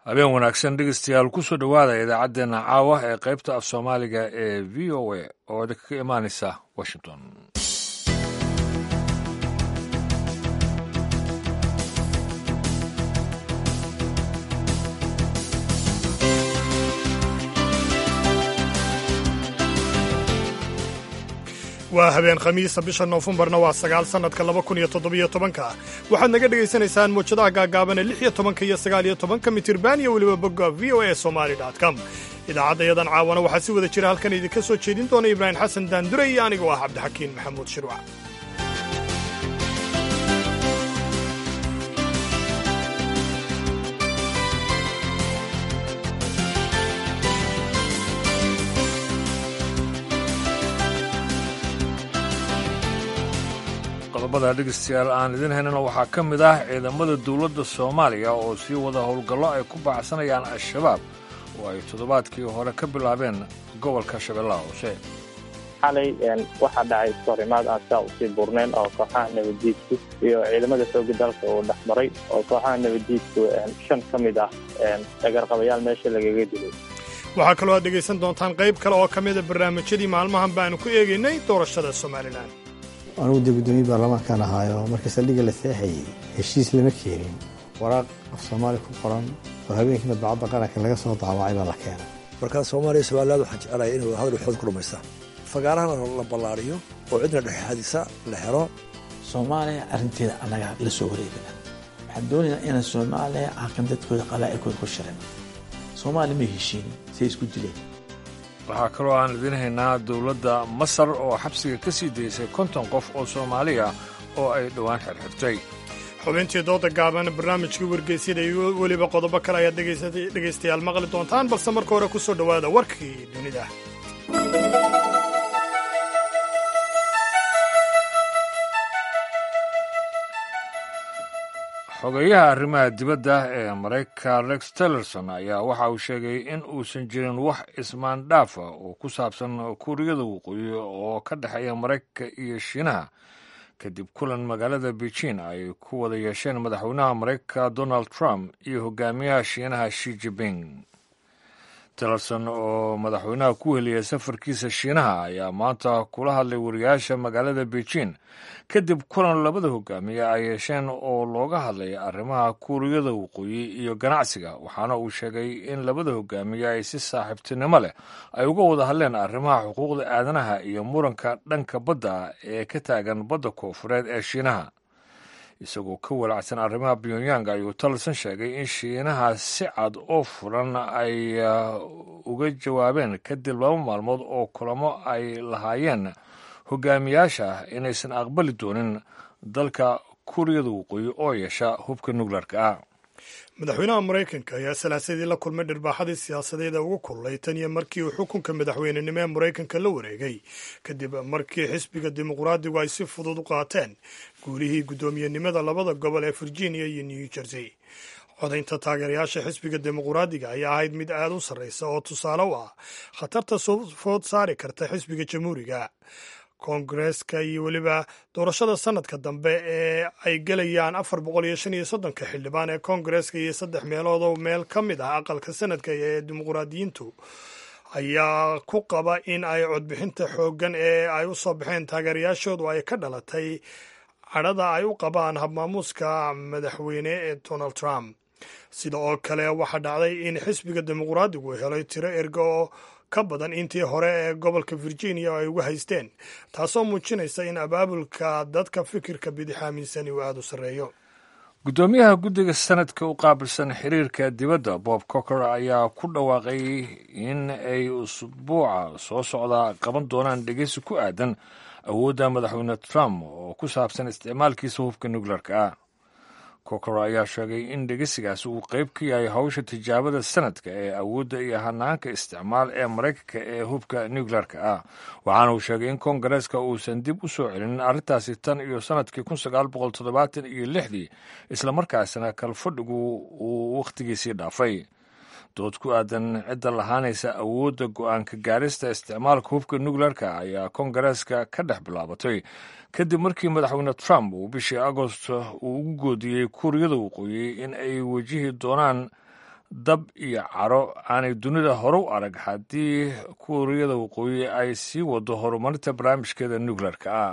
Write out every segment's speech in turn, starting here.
habeen wanaagsan dhegeystayaal kusoo dhowaada idaacaddeenna caawa ee qaybta af soomaaliga ee v o a oo idinkaga imaanaysa washington waa habeen khamiisa bisha noofembarna waa sagaal sannadka laba kun iyo toddobiyo tobanka waxaad naga dhegaysanaysaan muwjadaha gaagaaban ee lix iyo tobanka iyo sagaal iyo tobanka mitirban iyo weliba bogga v o a somali com idaacaddayadan caawana waxaa si wada jira halkan idinka soo jeedin doona ibraahim xasan daandure iyo anigoo ah cabdixakiin maxamuud shirwac qodobada dhegeystayaal aan idin haynana waxaa ka mid ah ciidamada dowladda soomaaliya oo sii wada howlgallo ay ku baacsanayaan al-shabaab oo ay toddobaadkii hore ka bilaabeen gobolka shabeellaha hoose xalay waxaa dhacay iskahorimaad aan saa usii burnayn oo kooxaha nabaddiidku iyo ciidamada xooga dalka uu dhex maray oo kooxaha nabaddiidku shan ka mid ah dhagarqabayaal meesha lagaga dilay waxaa kaloo aad dhegaysan doontaan qayb kale oo ka mida barnaamijyadii maalmahan baanu ku eegaynay doorashada somalilan anugu dee guddoomiye baarlamaankan ahaayo markii saldhigga la seexayey heshiis lama keenin waraaq af soomaali ku qoran oo habeenkii madbacadda qaranka laga soo daawacay baa la keenay markaa soomaaliya somaliland waxaan jeclaya inay wadahadal waxooda ku dhammaystaan fagaarahana la ballaariyo oo cidna dhexxadisa la helo soomaaliya arrinteeda annaga la soo wareegana waxaan doonaynaa inaan soomaaliya halkan dadkooda qalaa'ilkooda ku shirin soomaaliya may heshiinin say isku dileen waxaa kaloo aan idiin haynaa dowladda masar oo xabsiga ka sii daysay konton qof oo soomaaliya oo ay dhowaan xirxirtay xubintii dooda gaaban barnaamijkii wargeysyada iyo weliba qodobo kale ayaad dhegaystayaal maqli doontaan balse marka hore ku soo dhowaada warkii dunida xogeyaha arrimaha dibadda ee maraykanka rex tillerson ayaa waxa uu sheegay in uusan jirin wax ismaandhaafa oo ku saabsan kuuriyada waqooyi oo ka dhexeeya maraykanka iyo shiinaha kadib kulan magaalada beijing ay ku wada yeesheen madaxweynaha maraykanka donald trump iyo hogaamiyaha shiinaha shi jiping tillerson oo madaxweynaha ku heliyay safarkiisa shiinaha ayaa maanta kula hadlay wariyaasha magaalada beijing kadib kulan labada hogaamiye ay yeesheen oo looga hadlay arrimaha kuuriyada waqooyi iyo ganacsiga waxaana uu sheegay in labada hogaamiye ay si saaxiibtinimo leh ay uga wada hadleen arrimaha xuquuqda aadanaha iyo muranka dhanka badda ee ka taagan badda koofureed ee shiinaha isagoo ka walacsan arrimaha pyongyang ayuu tillerson sheegay in shiinaha si cad oo furan ay uga jawaabeen kadib laba maalmood oo kulamo ay lahaayeen hogaamiyaasha inaysan aqbali doonin dalka kuuriyada waqooyi oo yeesha hubka nukleerka ah madaxweynaha maraykanka ayaa salaasadii la kulmay dhirbaaxadii siyaasadeed ee ugu kululay tan iyo markii uu xukunka madaxweynenimo ee maraykanka la wareegay kadib markii xisbiga dimuqraadigu ay si fudud u qaateen guulihii guddoomiyenimada labada gobol ee virginia iyo new jersey codaynta taageerayaasha xisbiga dimuqraadiga ayaa ahayd mid aad u sarraysa oo tusaale u ah khatarta soo food saari karta xisbiga jamhuuriga koongareeska iyo weliba doorashada sanadka dambe ee ay gelayaan afar boqol iyo shan iyo soddonka xildhibaan ee koongareeska iyo saddex meelood oo meel ka mid ah aqalka sanadka ee dimuqraadiyiintu ayaa ku qaba in ay codbixinta xooggan ee ay u soo baxeen taageerayaashoodu ay ka dhalatay cadhada ay u qabaan habmaamuuska madaxweyne ee donald trump sida oo kale waxaa dhacday in xisbiga dimuqraadigu helay tiro erga oo ka badan intii hore ee gobolka virginia ay uga haysteen taasoo muujinaysa in abaabulka dadka fikirka bidix aaminsani uu aada u sarreeyo guddoomiyaha guddiga sanadka u qaabilsan xiriirka dibadda bob cocker ayaa ku dhawaaqay in ay usbuuca soo socda qaban doonaan dhegeysi ku aadan awoodda madaxweyne trump oo ku saabsan isticmaalkiisa hubka nukleerka ah kokor ayaa sheegay in dhegeysigaasi uu qayb ka yahay howsha tijaabada sanadka ee awoodda iyo hanaanka isticmaal ee maraykanka ee hubka nukleerka ah waxaana uu sheegay in koongareeska uusan dib u soo celinin arrintaasi tan iyo sanadkii kun sagaal boqol toddobaatan iyo lixdii islamarkaasina kalfadhigu uu wakhtigiisii dhaafay dood ku aadan cidda lahaanaysa awoodda go-aanka gaarista isticmaalka hubka nukleerka ayaa koongareeska ka dhex bilaabatay kadib markii madaxweyne trump uu bishii agost uu ugu goodiyey kuuriyada waqooyi in ay wajihi doonaan dab iyo caro aanay dunida hore u arag haddii kuuriyada waqooyi ay sii wado horumarinta barnaamijkeeda nuclearka ah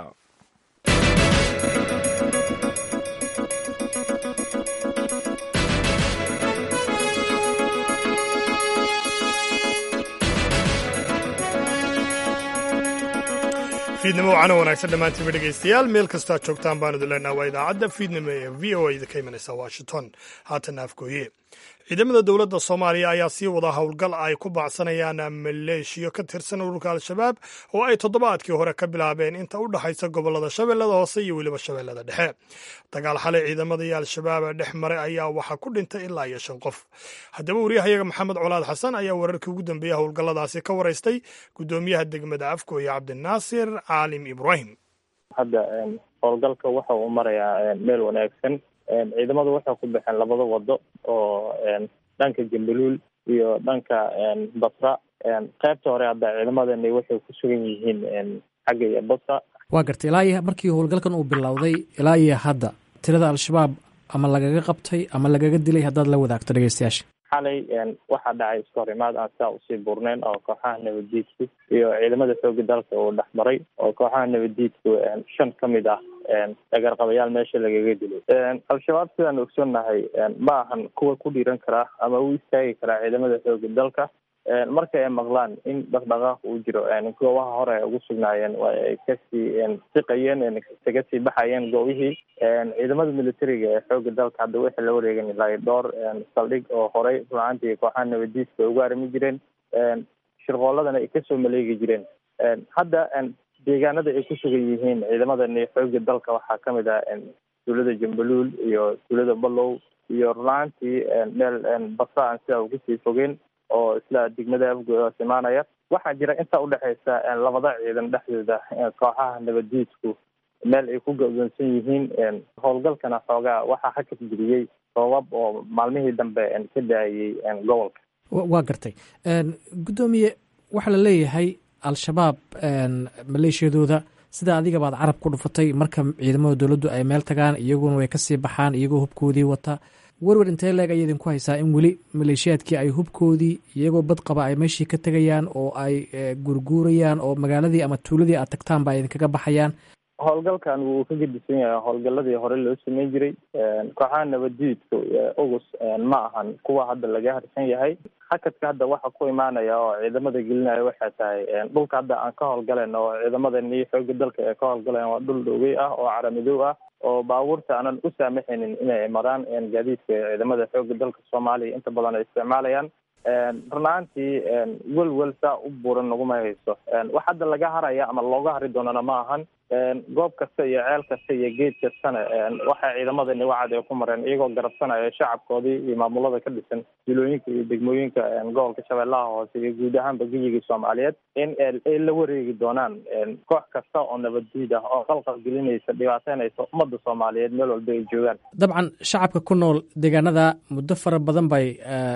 fiidnimo wacana wanaagsan dhammaantiinba dhegaystayaal meel kastaa joogtaan baan idin leenaha waa idaacadda fiidnimo ee v o a idinka imanaysa washington haatan afgooye ciidamada dowladda soomaaliya ayaa sii wada howlgal ay ku baacsanayaan maleeshiyo ka tirsan ururka al-shabaab oo ay toddobaadkii hore ka bilaabeen inta u dhexaysa gobollada shabeellada hoose iyo weliba shabeellada dhexe dagaal xalay ciidamada iyo al-shabaab dhex maray ayaa waxaa ku dhintay ilaa iyo shan qof haddaba wariyahayaga maxamed colaad xasan ayaa wararkii ugu dambeeyey howlgalladaasi ka waraystay guddoomiyaha degmada afgooye cabdinaasir caalim ibraahim hadda howlgalka waxa uu marayaa meel wanaagsan ciidamadu waxay ku baxeen labada wado oo dhanka jambaluul iyo dhanka basra qaybta hore hadda ciidamadani waxay ku sugan yihiin xagga iyo basra waa gartay ilaa iyo markii howlgalkan uu bilowday ilaa iyo hadda tirada al-shabaab ama lagaga qabtay ama lagaga dilay haddaad la wadaagto dhegeystayaasha xalay waxaa dhacay iskahorimaad aan saa usii burneyn oo kooxaha nabaddiidku iyo ciidamada xooga dalka uu dhex maray oo kooxaha nabaddiidku shan ka mid ah dhagarqabayaal meesha lagaga dilay al-shabaab sidaan ogsoonnahay ma ahan kuwa ku dhiiran karaa ama u istaagi karaa ciidamada xooga dalka marka ay maqlaan in dhaqdhaqaaq uu jiro goobaha hore ay ugu sugnaayeen waa ay kasii siqayeen kaga sii baxayeen goobihii ciidamada militariga ee xooga dalka hadda waxay la wareegeen ilaa dhowr saldhig oo horey runaantii kooxaha nabadiiska ay ugu arrimi jireen shirqooladana ay kasoo maleegi jireen hadda deegaanada ay ku sugan yihiin ciidamadani xooga dalka waxaa kamid ah tuulada jambaluul iyo tuulada ballow iyo runaantii meel basra aan sidaa uga sii fogeen oo isla degmada afgoodaas imaanaya waxaa jira intaa udhexaysa labada ciidan dhexdooda kooxaha nabaddiidku meel ay ku go-doonsan yihiin howlgalkana xoogaa waxaa hakad geliyey roobab oo maalmihii dambe ka daayey gobolka waa gartay guddoomiye waxaa la leeyahay al-shabaab maleeshiyadooda sida adiga baad carab ku dhufatay marka ciidamada dowladdu ay meel tagaan iyaguna way kasii baxaan iyagoo hubkoodii wata werwer intee leeg ayay idinku haysaa in weli maleeshiyaadkii ay hubkoodii iyagoo bad qaba ay meeshii ka tegayaan oo ay gurguurayaan oo magaaladii ama tuuladii aad tagtaanba ay idinkaga baxayaan howlgalkan wuu ka gedisan yahay howlgaladii hore loo sameyn jiray kooxaha nabaddiidka ogus ma ahan kuwa hadda laga harsan yahay hakadka hadda waxa ku imaanaya oo ciidamada gelinaya waxay tahay dhulka hadda aan ka howlgalen oo ciidamadani xooga dalka ee ka howlgaleen waa dhul dhowey ah oo caramidow ah oo baabuurta aanan u saamaxaynin inay maraan gaadiidka ciidamada xooga dalka soomaaliya inta badan ay isticmaalayaan runaantii welwel saa u buuran naguma hayso wax hadda laga haraya ama looga hari doonana ma ahan goob kasta iyo ceel kasta iyo geed kastana waxay ciidamadani wacad ay ku mareen iyagoo garabsanaya shacabkoodii iyo maamulada ka dhisan jilooyinka iyo degmooyinka gobolka shabeellaha hoose iyo guud ahaanba geyigii soomaaliyeed in ay la wareegi doonaan koox kasta oo nabaddiid ah oo qalqal gelinaysa dhibaateynaysa ummadda soomaaliyeed meel walba ay joogaan dabcan shacabka ku nool deegaanada muddo fara badan bay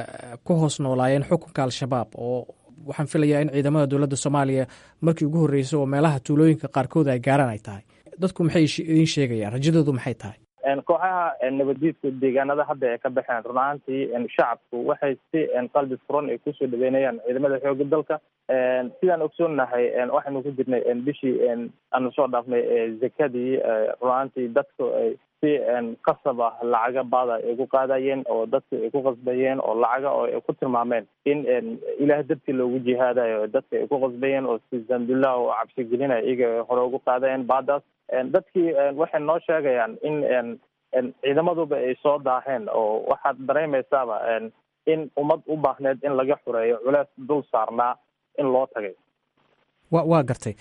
ku hoos noolaayeen xukunka al-shabaab oo waxaan filayaa in ciidamada dowladda soomaaliya markii ugu horreysay oo meelaha tuulooyinka qaarkood ay gaaraan ay tahay dadku maxay idiin sheegayaan rajadoodu maxay tahay kooxaha nabaddiidku deegaanada hadda ay ka baxeen runaantii shacabku waxay si qalbi furan ay kusoo dhaweynayaan ciidamada xooga dalka sidaan ogsoonnahay waxaynu ku jirnay bishii aanu soo dhaafnay zakadii runaantii dadku ay si qasab ah lacaga baada ay ku qaadayeen oo dadka ay ku qasbayeen oo lacaga oo ay ku tilmaameen in ilaah dartii loogu jihaadayo dadka ay ku qasbayeen oo si zambullah oo cabsi gelinaya iyaga hore ugu qaadayeen baadaas dadkii waxay noo sheegayaan in ciidamaduba ay soo daaheen oo waxaad dareemaysaaba in ummad u baahneed in laga xureeyo culees dul saarnaa in loo tagay wa waa gartay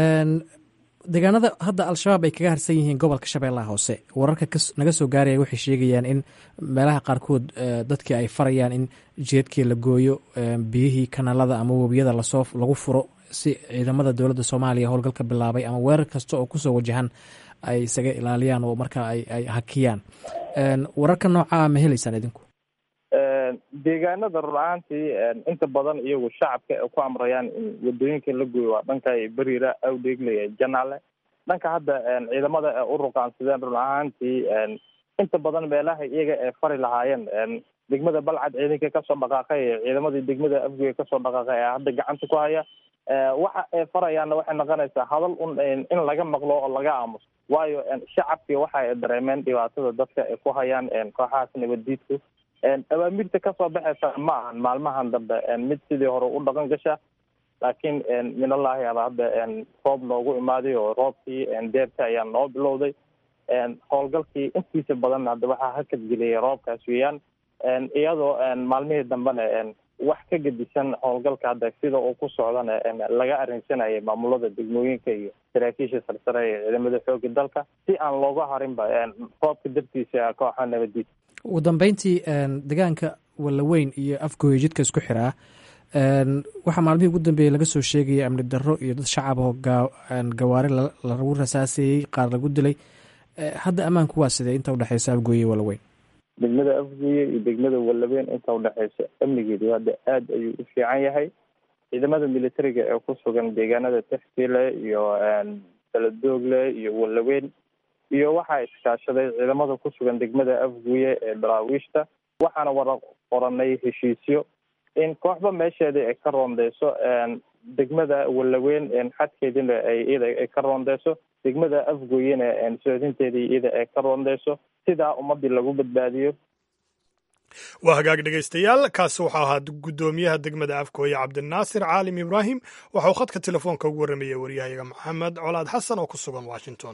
deegaanada hadda al-shabaab ay kaga harsan yihiin gobolka shabeellaha hoose wararka naga soo gaaraya waxay sheegayaan in meelaha qaarkood dadkii ay farayaan in jeedkii la gooyo biyihii kanaalada ama webiyada lasoo lagu furo si ciidamada dowladda soomaaliya howlgalka bilaabay ama weerar kasta oo kusoo wajahan ay isaga ilaaliyaan oo markaa ay hakiyaan wararka noocaa ma helaysaan idinku deegaanada rur-aantii inta badan iyagu shacabka ay ku amrayaan in wadooyinka la gooyo waa dhanka beriira awdheegle janaale dhanka hadda ciidamada ay u ruqaansadeen run ahaantii inta badan meelaha iyaga ee fari lahaayeen degmada balcad ciidanka kasoo dhaqaaqay ciidamadii degmada afgoye kasoo dhaqaaqay ee hadda gacanta ku haya waxa ay farayaanna waxay noqonaysaa hadal un in laga maqlo oo laga aamuso waayo shacabkii waxa ay dareemeen dhibaatada dadka ay ku hayaan kooxahaas nabaddiidku awaamirta kasoo baxaysa ma ahan maalmahan dambe mid sidii hore u dhaqan gasha laakiin minallahi aba hadda roob noogu imaaday oo roobkii deerta ayaa noo bilowday howlgalkii intiisa badan hadda waxaa hakadgeliyay roobkaas weeyaan iyadoo maalmihii dambena wax ka gedisan howlgalka hadda sida uu ku socdana laga arrinsanayay maamulada degmooyinka iyo saraakiisha sarsare ee ciidamada xooga dalka si aan looga harinba roobka dartiisa kooxa nabadiid ugu dambeyntii deegaanka wallaweyn iyo afgooya jidka isku xiraa waxaa maalmihii ugu dambeeyey laga soo sheegaya amni darro iyo dad shacab oo gawaari lagu rasaaseeyey qaar lagu dilay hadda ammaanku waa sidee inta udhexeysa afgooye iyo wallaweyn degmada afgooye iyo degmada wallaweyn inta udhexeysa amnigeedu hadda aada ayuu u fiican yahay ciidamada militariga ee ku sugan deegaanada textile iyo baladoogle iyo wallaweyn iyo waxaa iskaashaday ciidamada ku sugan degmada afgooye ee daraawiishta waxaana wara qoranay heshiisyo in kooxba meesheeda ay ka roondeyso degmada wallaweyn xadkeedina ay iyada ay ka roondeyso degmada afgooyena soodinteedii iyada ay ka roondeyso sidaa ummadii lagu badbaadiyo waa hagaag dhegaystayaal kaasi wuxuu ahaa guddoomiyaha degmada afgooye cabdinaasir caalim ibraahim waxa uu khadka telefoonka ugu warramaya waryahayaga maxamed colaad xasan oo ku sugan washington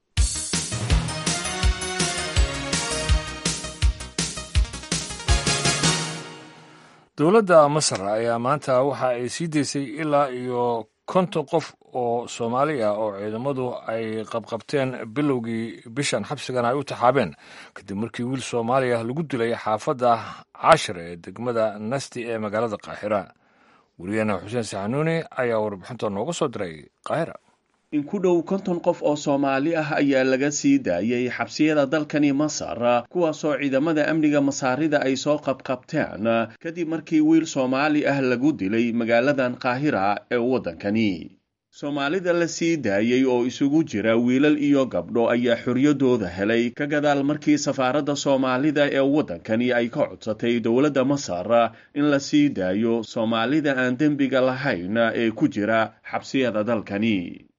dowladda masar ayaa maanta waxa ay sii daysay ilaa iyo konton qof oo soomaali ah oo ciidamadu ay qabqabteen bilowgii bishan xabsigan ay u taxaabeen kadib markii wiil soomaaliya lagu dilay xaafadda cashir ee degmada nasti ee magaalada qaahira weriyaheena xuseen saxanuuni ayaa warbixinta nooga soo diray qaahira in ku dhow konton qof oo soomaali ah ayaa laga sii daayay xabsiyada dalkani masar kuwaasoo ciidamada amniga masaarida ay soo qabqabteen kadib markii wiil soomaali ah lagu dilay magaaladan qaahira ee waddankani soomaalida la sii daayey oo isugu jira wiilal iyo gabdho ayaa xoriyadooda helay ka gadaal markii safaaradda soomaalida ee waddankani ay ka codsatay dowladda masar in la sii daayo soomaalida aan dembiga lahayn ee ku jira xabsiyada dalkani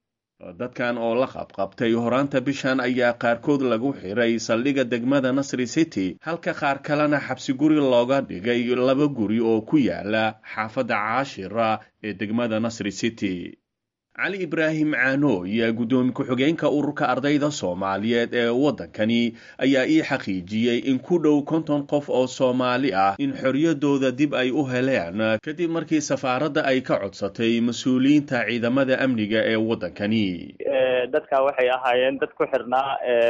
dadkan oo la qabqabtay horaanta bishan ayaa qaarkood lagu xiray saldhigga degmada nasri city halka qaar kalena xabsi guri looga dhigay laba guri oo ku yaala xaafadda caashira ee degmada nasri city cali ibraahim caanooy guddoomi ku-xigeenka ururka ardayda soomaaliyeed ee waddankani ayaa ii xaqiijiyey in ku dhow konton qof oo soomaali ah in xoriyadooda dib ay u heleen kadib markii safaaradda ay ka codsatay mas-uuliyiinta ciidamada amniga ee waddankani dadka waxay ahaayeen dad ku xirnaa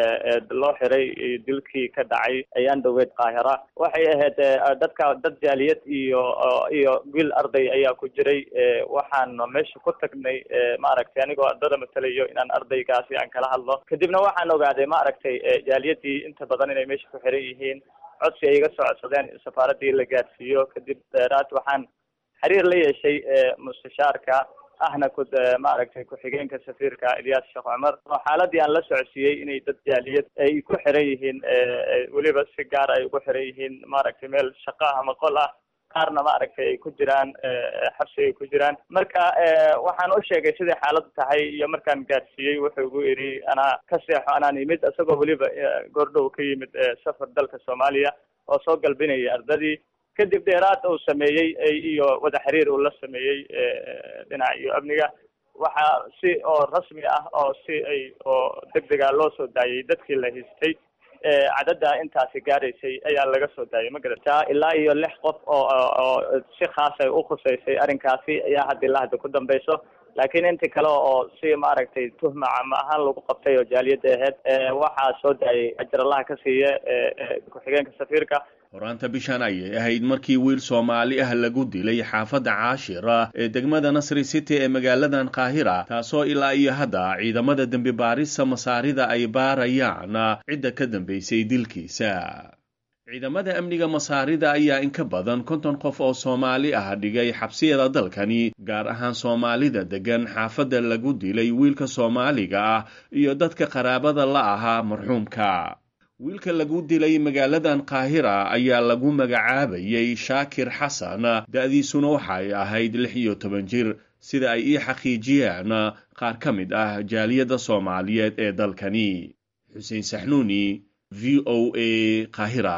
loo xiray dilkii ka dhacay ayaan dhoweed qaahira waxay ahayd dadka dad jaaliyad iyo iyo wiil arday ayaa ku jiray waxaan meesha ku tagnay maaragtay anigoo ardada matalayo inaan ardaygaasi aan kala hadlo kadibna waxaan ogaaday maaragtay jaaliyadii inta badan inay meesha ku xiran yihiin codsi ay iga soo codsadeen in safaaradii la gaarsiiyo kadib dheeraad waxaan xiriir la yeeshay mustashaarka ahna ku maaragtay ku-xigeenka safiirka ilyaas sheekh cumar oo xaaladii aan la socodsiiyey inay dad jaaliyad ay ku xiran yihiin weliba si gaar ay ugu xiran yihiin maaragtay meel shaqo ama qol ah qaarna maaragtay ay ku jiraan xabsi ay ku jiraan marka waxaan u sheegay siday xaaladdu tahay iyo markaan gaarsiiyey wuxuu igu idhi anaa ka seexo anaan yimid isagoo weliba goordhow ka yimid safar dalka soomaaliya oo soo galbinaya ardadii kadib dheeraad uu sameeyey iyo wada xiriir uu la sameeyey dhinaca iyo amniga waxaa si oo rasmi ah oo si ay oo deg dega loo soo daayay dadkii la haystay cadada intaasi gaaraysay ayaa laga soo daayay ma garata ilaa iyo lix qof oo oo si khaas ay ukhuseysay arrinkaasi ayaa hadda ilaa hadda ku dambeyso laakiin inti kale oo si maaragtay tuhma cama ahaan lagu qabtay oo jaaliyadda ahayd waxaa soo daayay ajar allaha ka siiya ku-xigeenka safiirka horaanta bishan ayay ahayd markii wiil soomaali ah lagu dilay xaafadda caashira ee degmada nasri city ee magaaladan qaahira taasoo ilaa iyo hadda ciidamada dembi baarista masaarida ay baarayaan cidda ka dambeysay dilkiisa ciidamada amniga masaarida ayaa in ka badan konton qof oo soomaali ah dhigay xabsiyada dalkani gaar ahaan soomaalida deggan xaafadda lagu dilay wiilka soomaaliga ah iyo dadka qaraabada la ahaa marxuumka wiilka lagu dilay magaaladan qaahira ayaa lagu magacaabayay shaakir xasan da'diisuna waxay ahayd lix iyo toban jir sida ay ii xaqiijiyeen qaar ka mid ah jaaliyadda soomaaliyeed ee dalkani xuseen saxnuuni v o a qaahira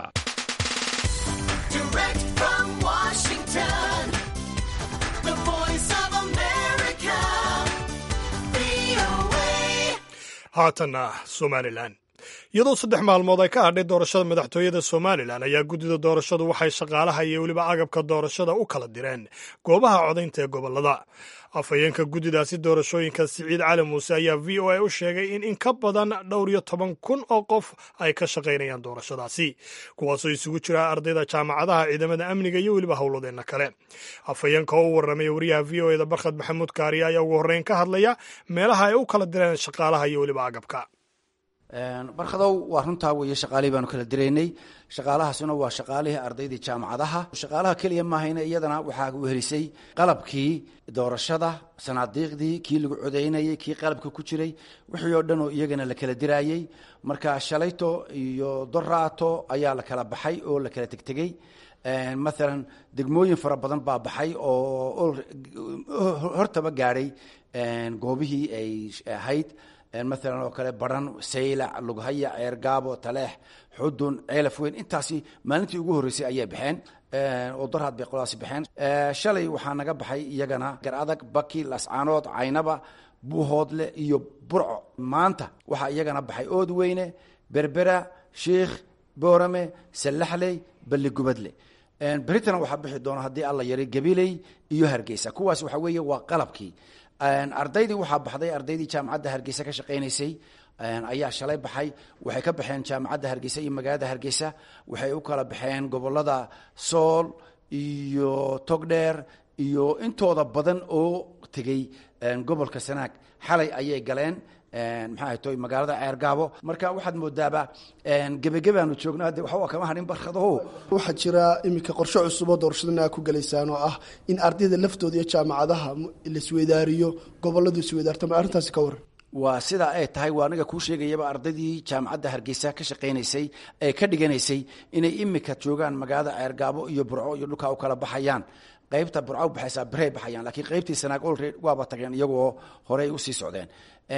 haatanna somalilan iyadoo saddex maalmood ay ka hadhay doorashada madaxtooyada somalilan ayaa guddida doorashadu waxay shaqaalaha iyo weliba agabka doorashada u kala direen goobaha codaynta ee gobolada afhayeenka guddidaasi doorashooyinka siciid cali muuse ayaa v o a u sheegay in in ka badan dhowr iyo toban kun oo qof ay ka shaqaynayaan doorashadaasi kuwaasoo isugu jira ardayda jaamacadaha ciidamada amniga iyo weliba howladeenna kale afhayeenka oo u warramaya wariyaha v o eda barkhad maxamuud kaariye ayaa ugu horreyn ka hadlaya meelaha ay u kala direen shaqaalaha iyo weliba agabka barkadow waa runtaa weeye shaqaalihii baanu kala diraynay shaqaalahaasuna waa shaqaalihii ardaydii jaamacadaha shaqaalaha keliya maahayna iyadana waxaa wehelisay qalabkii doorashada sanaadiiqdii kii lagu codaynayey kii qalabka ku jiray wixii oo dhan oo iyagana la kala diraayey marka shalayto iyo doraato ayaa la kala baxay oo la kala tegtegey maalan degmooyin fara badan baa baxay oo hortaba gaadhay goobihii ay ahayd maalan oo kale baran saylac lughaya ceergaabo taleex xudun ceelaf weyn intaasi maalintii ugu horreysay ayay baxeen oo darhaad bay qoladaasi baxeen shalay waxaa naga baxay iyagana gar adag baki lascaanood caynaba buuhoodle iyo burco maanta waxaa iyagana baxay ood weyne berbera shiikh boorame sallaxley balligubadle beritana waxaa bixi doona haddii alla yaray gabiley iyo hargeysa kuwaas waxa weeye waa qalabkii ardaydii waxaa baxday ardaydii jaamacadda hargeysa ka shaqaynaysay ayaa shalay baxay waxay ka baxeen jaamacadda hargeysa iyo magaalada hargeysa waxay u kala baxeen gobolada sool iyo togdheer iyo intooda badan oo tegey gobolka sanaag xalay ayay galeen maxaa ahayto magaalada ceergaabo marka waxaad moodaaba gebagebaanu joogno hadde waxba kama hadhin barkadaho waxaa jira iminka qorshe cusub oo doorashadana aa ku gelaysaan oo ah in ardayda laftooda iyo jaamacadaha laisweydaariyo goboladu isweydaartama arrintaasi ka waran waa sidaa ay tahay waa aniga kuu sheegayaba ardaydii jaamacadda hargeysa ka shaqaynaysay ee ka dhiganaysay inay imika joogaan magaalada ceergaabo iyo burco iyo dhulkaa u kala baxayaan qaybta burca u baxaysaa birey baxayaan laakiin qaybtii sanaag olred waaba tageen iyagoo horey usii socdeen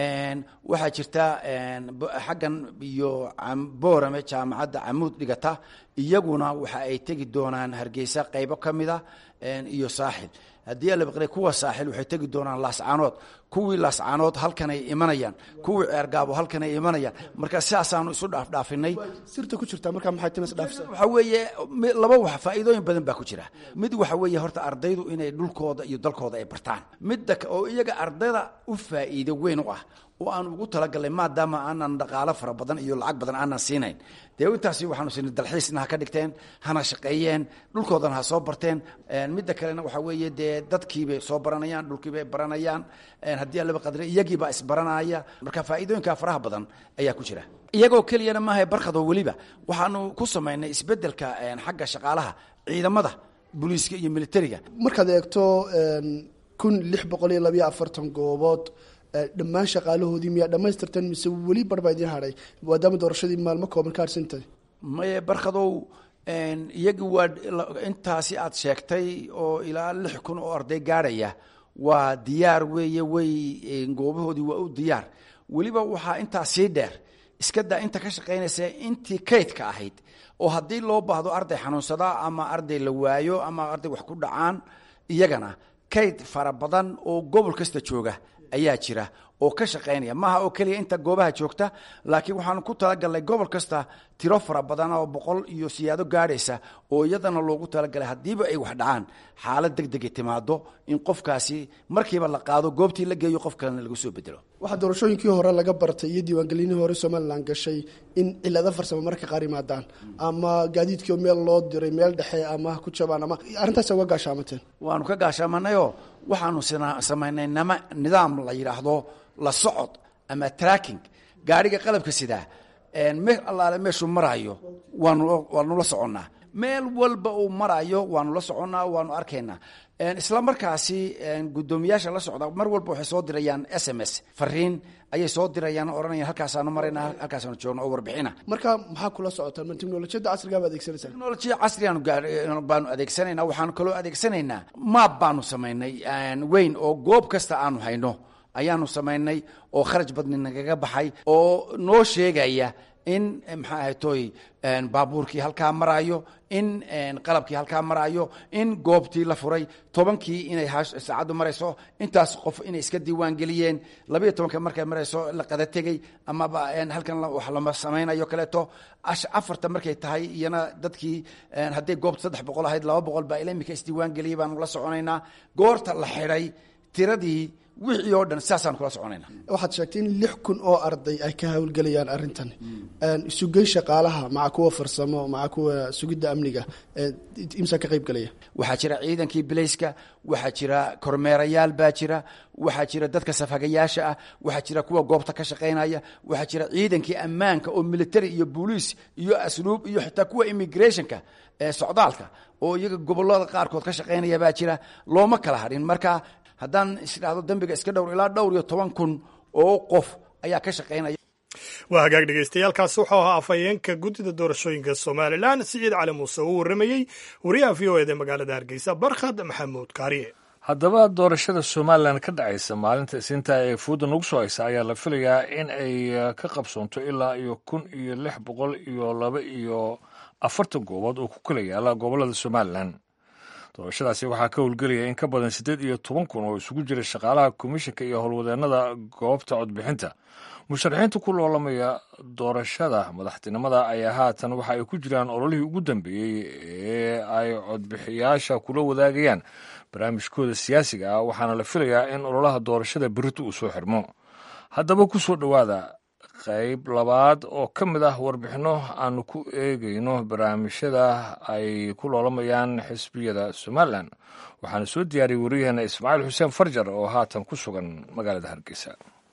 waxaa jirta xaggan iyo boorame jaamacadda camuud dhigata iyaguna waxa ay tegi doonaan hargeysa qaybo ka mida iyo saaxil haddii alabaqre kuwa saaxil waxay tegi doonaan laascaanood kuwii laascaanood halkan ay imanayaan kuwii ceergaabo halkan ay imanayaan marka sidaasaanu isu dhaafdhaafinay sirta ku jirta markaa maxay timas dhaafisa waxa weeye laba wax faa'iidooyin badan baa ku jira mid waxa weeye horta ardaydu inay dhulkooda iyo dalkooda ay bartaan midda oo iyaga ardayda u faa'iido weyn u ah oo aan ugu talagalnay maadaama aanan dhaqaalo fara badan iyo lacag badan aanan siinayn dee intaasi waxaanu siinay dalxiisna ha ka dhigteen hana shaqeeyeen dhulkoodana ha soo barteen midda kalena waxaa weeye dee dadkiibay soo baranayaan dhulkiibay baranayaan haddii alaba qadre iyagiibaa isbaranaya marka faa'iidooyinkaa faraha badan ayaa ku jira iyagoo keliyana maaha barkadoo weliba waxaanu ku samaynay isbeddelka xagga shaqaalaha ciidamada booliiska iyo militariga markaad eegto kun lix boqol iyo labayo afartan goobood dhammaan shaqaalahoodii miyaa dhammaystirteen mise weli barbaa idiin hadhay maadaama doorashadii maalmo kooban ka harsantahay maye barkadow iyagii waa intaasi aad sheegtay oo ilaa lix kun oo arday gaadhaya waa diyaar weeye way goobahoodii waa u diyaar weliba waxaa intaa sii dheer iska daa inta ka shaqaynaysa intii kaydka ahayd oo haddii loo baahdo arday xanuunsadaa ama arday la waayo ama arday wax ku dhacaan iyagana kayd fara badan oo gobol kasta jooga ayaa jira oo ka shaqaynaya maaha oo keliya inta goobaha joogta laakiin waxaanu ku talagalnay gobol kasta tiro fara badan oo boqol iyo siyaado gaadhaysa oo iyadana loogu talagalay haddiiba ay wax dhacaan xaalad deg degay timaado in qofkaasi markiiba la qaado goobtii la geeyo qof kalena lagu soo bedelo waxaa doorashooyinkii hore laga bartay iyo diiwaangelinihii hore somalilan gashay in cilado farsamo marka qaar yimaadaan ama gaadiidkii meel loo diray meel dhexe ama ku jabaan ama arrintaas uga gaashaamateen waanu ka gaashaamanayoo waxaanu samaynay nama nidaam la yidhaahdo la socod ama tracking gaadhiga qalabka sidaa meel allaale meeshuu maraayo waanu waanu la soconnaa meel walba uu maraayo waanu la soconnaa waanu arkaynaa isla markaasi guddoomiyaasha la socda mar walba waxay soo dirayaan s m s fariin ayay soo dirayaan oranayaan halkaasaanu marayna halkaasaanu joogno oo warbixina marka maxaa kula socotaan ma teknolojiyadda casrigaa ba adeegsanaysaa teknolojiya casrigaanu baanu adeegsanaynaa waxaanu kaloo adeegsanaynaa maab baanu samaynay weyn oo goob kasta aanu hayno ayaanu samaynay oo kharaj badni nagaga baxay oo noo sheegaya in maxaa ahaytoy baabuurkii halkaa maraayo in qalabkii halkaa maraayo in goobtii la furay tobankii inay saacaddu marayso intaas qof inay iska diiwaan geliyeen labayo tobanka markay marayso la qada tegey amaba halkan wax lama samaynayo kaleeto afarta markay tahay iyana dadkii hadday goobta saddex boqol ahayd laba boqol baa ila imika isdiiwaan geliyey baanu la soconaynaa goorta la xidhay tiradii wixii oo dhan sidaasaan kula soconayna waxaad sheegtay in lix kun oo arday ay ka hawlgelayaan arrintan sugay shaqaalaha maca kuwa farsamo maca kuwa sugidda amniga imsa ka qayb gelaya waxaa jira ciidankii bilayska waxaa jira kormeerayaal baa jira waxaa jira dadka safhagayaasha ah waxaa jira kuwa goobta ka shaqaynaya waxaa jira ciidankii ammaanka oo military iyo booliis iyo asluub iyo xitaa kuwa immigrationka socdaalka oo iyaga gobolada qaarkood ka shaqaynaya baa jira looma kala hadhin marka haddaan isdhahdo dembiga iska dhowr ilaa dhowr iyo toban kun oo qof ayaa ka shaqaynaya waa hagaag dhegeystayaaalkaasi wuxuu ahaa afhayeenka guddida doorashooyinka somalilan siciid cali muuse uu warramayey wariyaha v o eda magaalada hargeysa barkhad maxamuud kaariye haddaba doorashada somalilan ka dhacaysa maalinta isniinta ee fuudda nagu soo haysa ayaa la filayaa in ay ka qabsoonto ilaa iyo kun iyo lix boqol iyo laba iyo afartan goobood oo ku kala yaala gobollada somalilan doorashadaasi waxaa ka howlgelaya in ka badan siddeed iyo toban kun oo isugu jira shaqaalaha komishinka iyo howlwadeennada goobta codbixinta musharaxiinta ku loolamaya doorashada madaxtinimada ayaa haatan waxa ay ku jiraan ololihii ugu dambeeyey ee ay codbixiyaasha kula wadaagayaan barnaamijkooda siyaasiga ah waxaana la filayaa in ololaha doorashada berito uu soo xirmo haddaba ku soo dhowaada qayb labaad oo ka mid ah warbixinno aanu ku eegayno barnaamijyada ay ku loolamayaan xisbiyada somalilan waxaana soo diyaariyey wariyaheena ismaaciil xuseen farjar oo haatan ku sugan magaalada hargeysa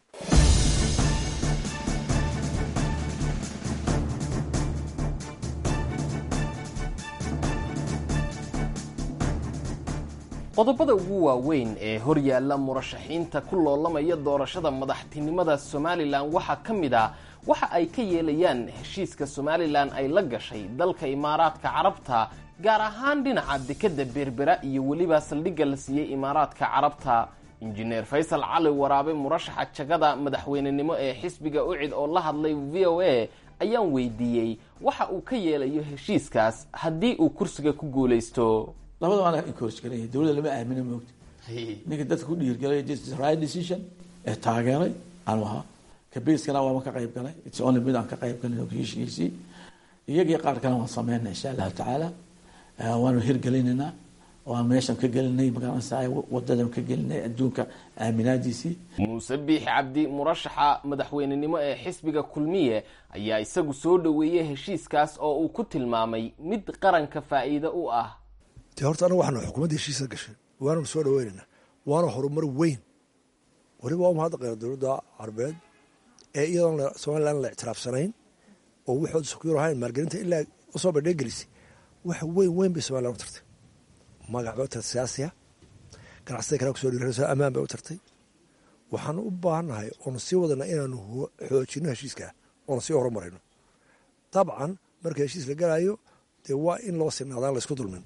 qodobada ugu waaweyn ee horyaalla murashaxiinta ku loolamaya doorashada madaxtinimada somalilan waxaa ka mid ah waxa ay ka yeelayaan heshiiska somalilan ay la gashay dalka imaaraadka carabta gaar ahaan dhinaca dekadda berbera iyo weliba saldhigga la siiyey imaaraadka carabta injineer faysal cali waraabe murashaxa jagada madaxweynenimo ee xisbiga ucid oo la hadlay v o a ayaan weydiiyey waxa uu ka yeelayo heshiiskaas haddii uu kursiga ku guulaysto labada waana encourage garaya dawladda lama aamino moogta ninka dadka ku dhiirgalay right decision ee taageeray aanu ahaa kabeiskana waama ka qayb galay its only mid aan ka qayb galin heshiiskiisii iyagii qaar kale waan sameynaa insha allahu tacaala waanu hirgelinaynaa waan meeshan ka gelinay magaranaysa wadadan ka gelinay adduunka aaminaadiisii muuse biix cabdi murashaxa madaxweynenimo ee xisbiga kulmiye ayaa isagu soo dhoweeyey heshiiskaas oo uu ku tilmaamay mid qaranka faa'iido u ah de horta anaga waxaanu xukuumadda heshiisa gashay waananu soo dhaweynaynaa waana horumar weyn weliba waa mahadda qeyra dowladda carbeed ee iyadoon somalilan la ictiraafsanayn oo waxooda sukyur ahayn maalgelinta ilaa usoo bandheegelisay wax weyn weyn bay somalilan u tartay magac bay u tartay siyaasiya ganacsatada kale kusoo dhiirayso ammaan bay u tartay waxaanu u baahannahay oonu sii wadana inaanu xoojino heshiiskaa oonu sii horumarayno dabcan marka heshiis la galayo dee waa in loo sinaadaan laysku dulmin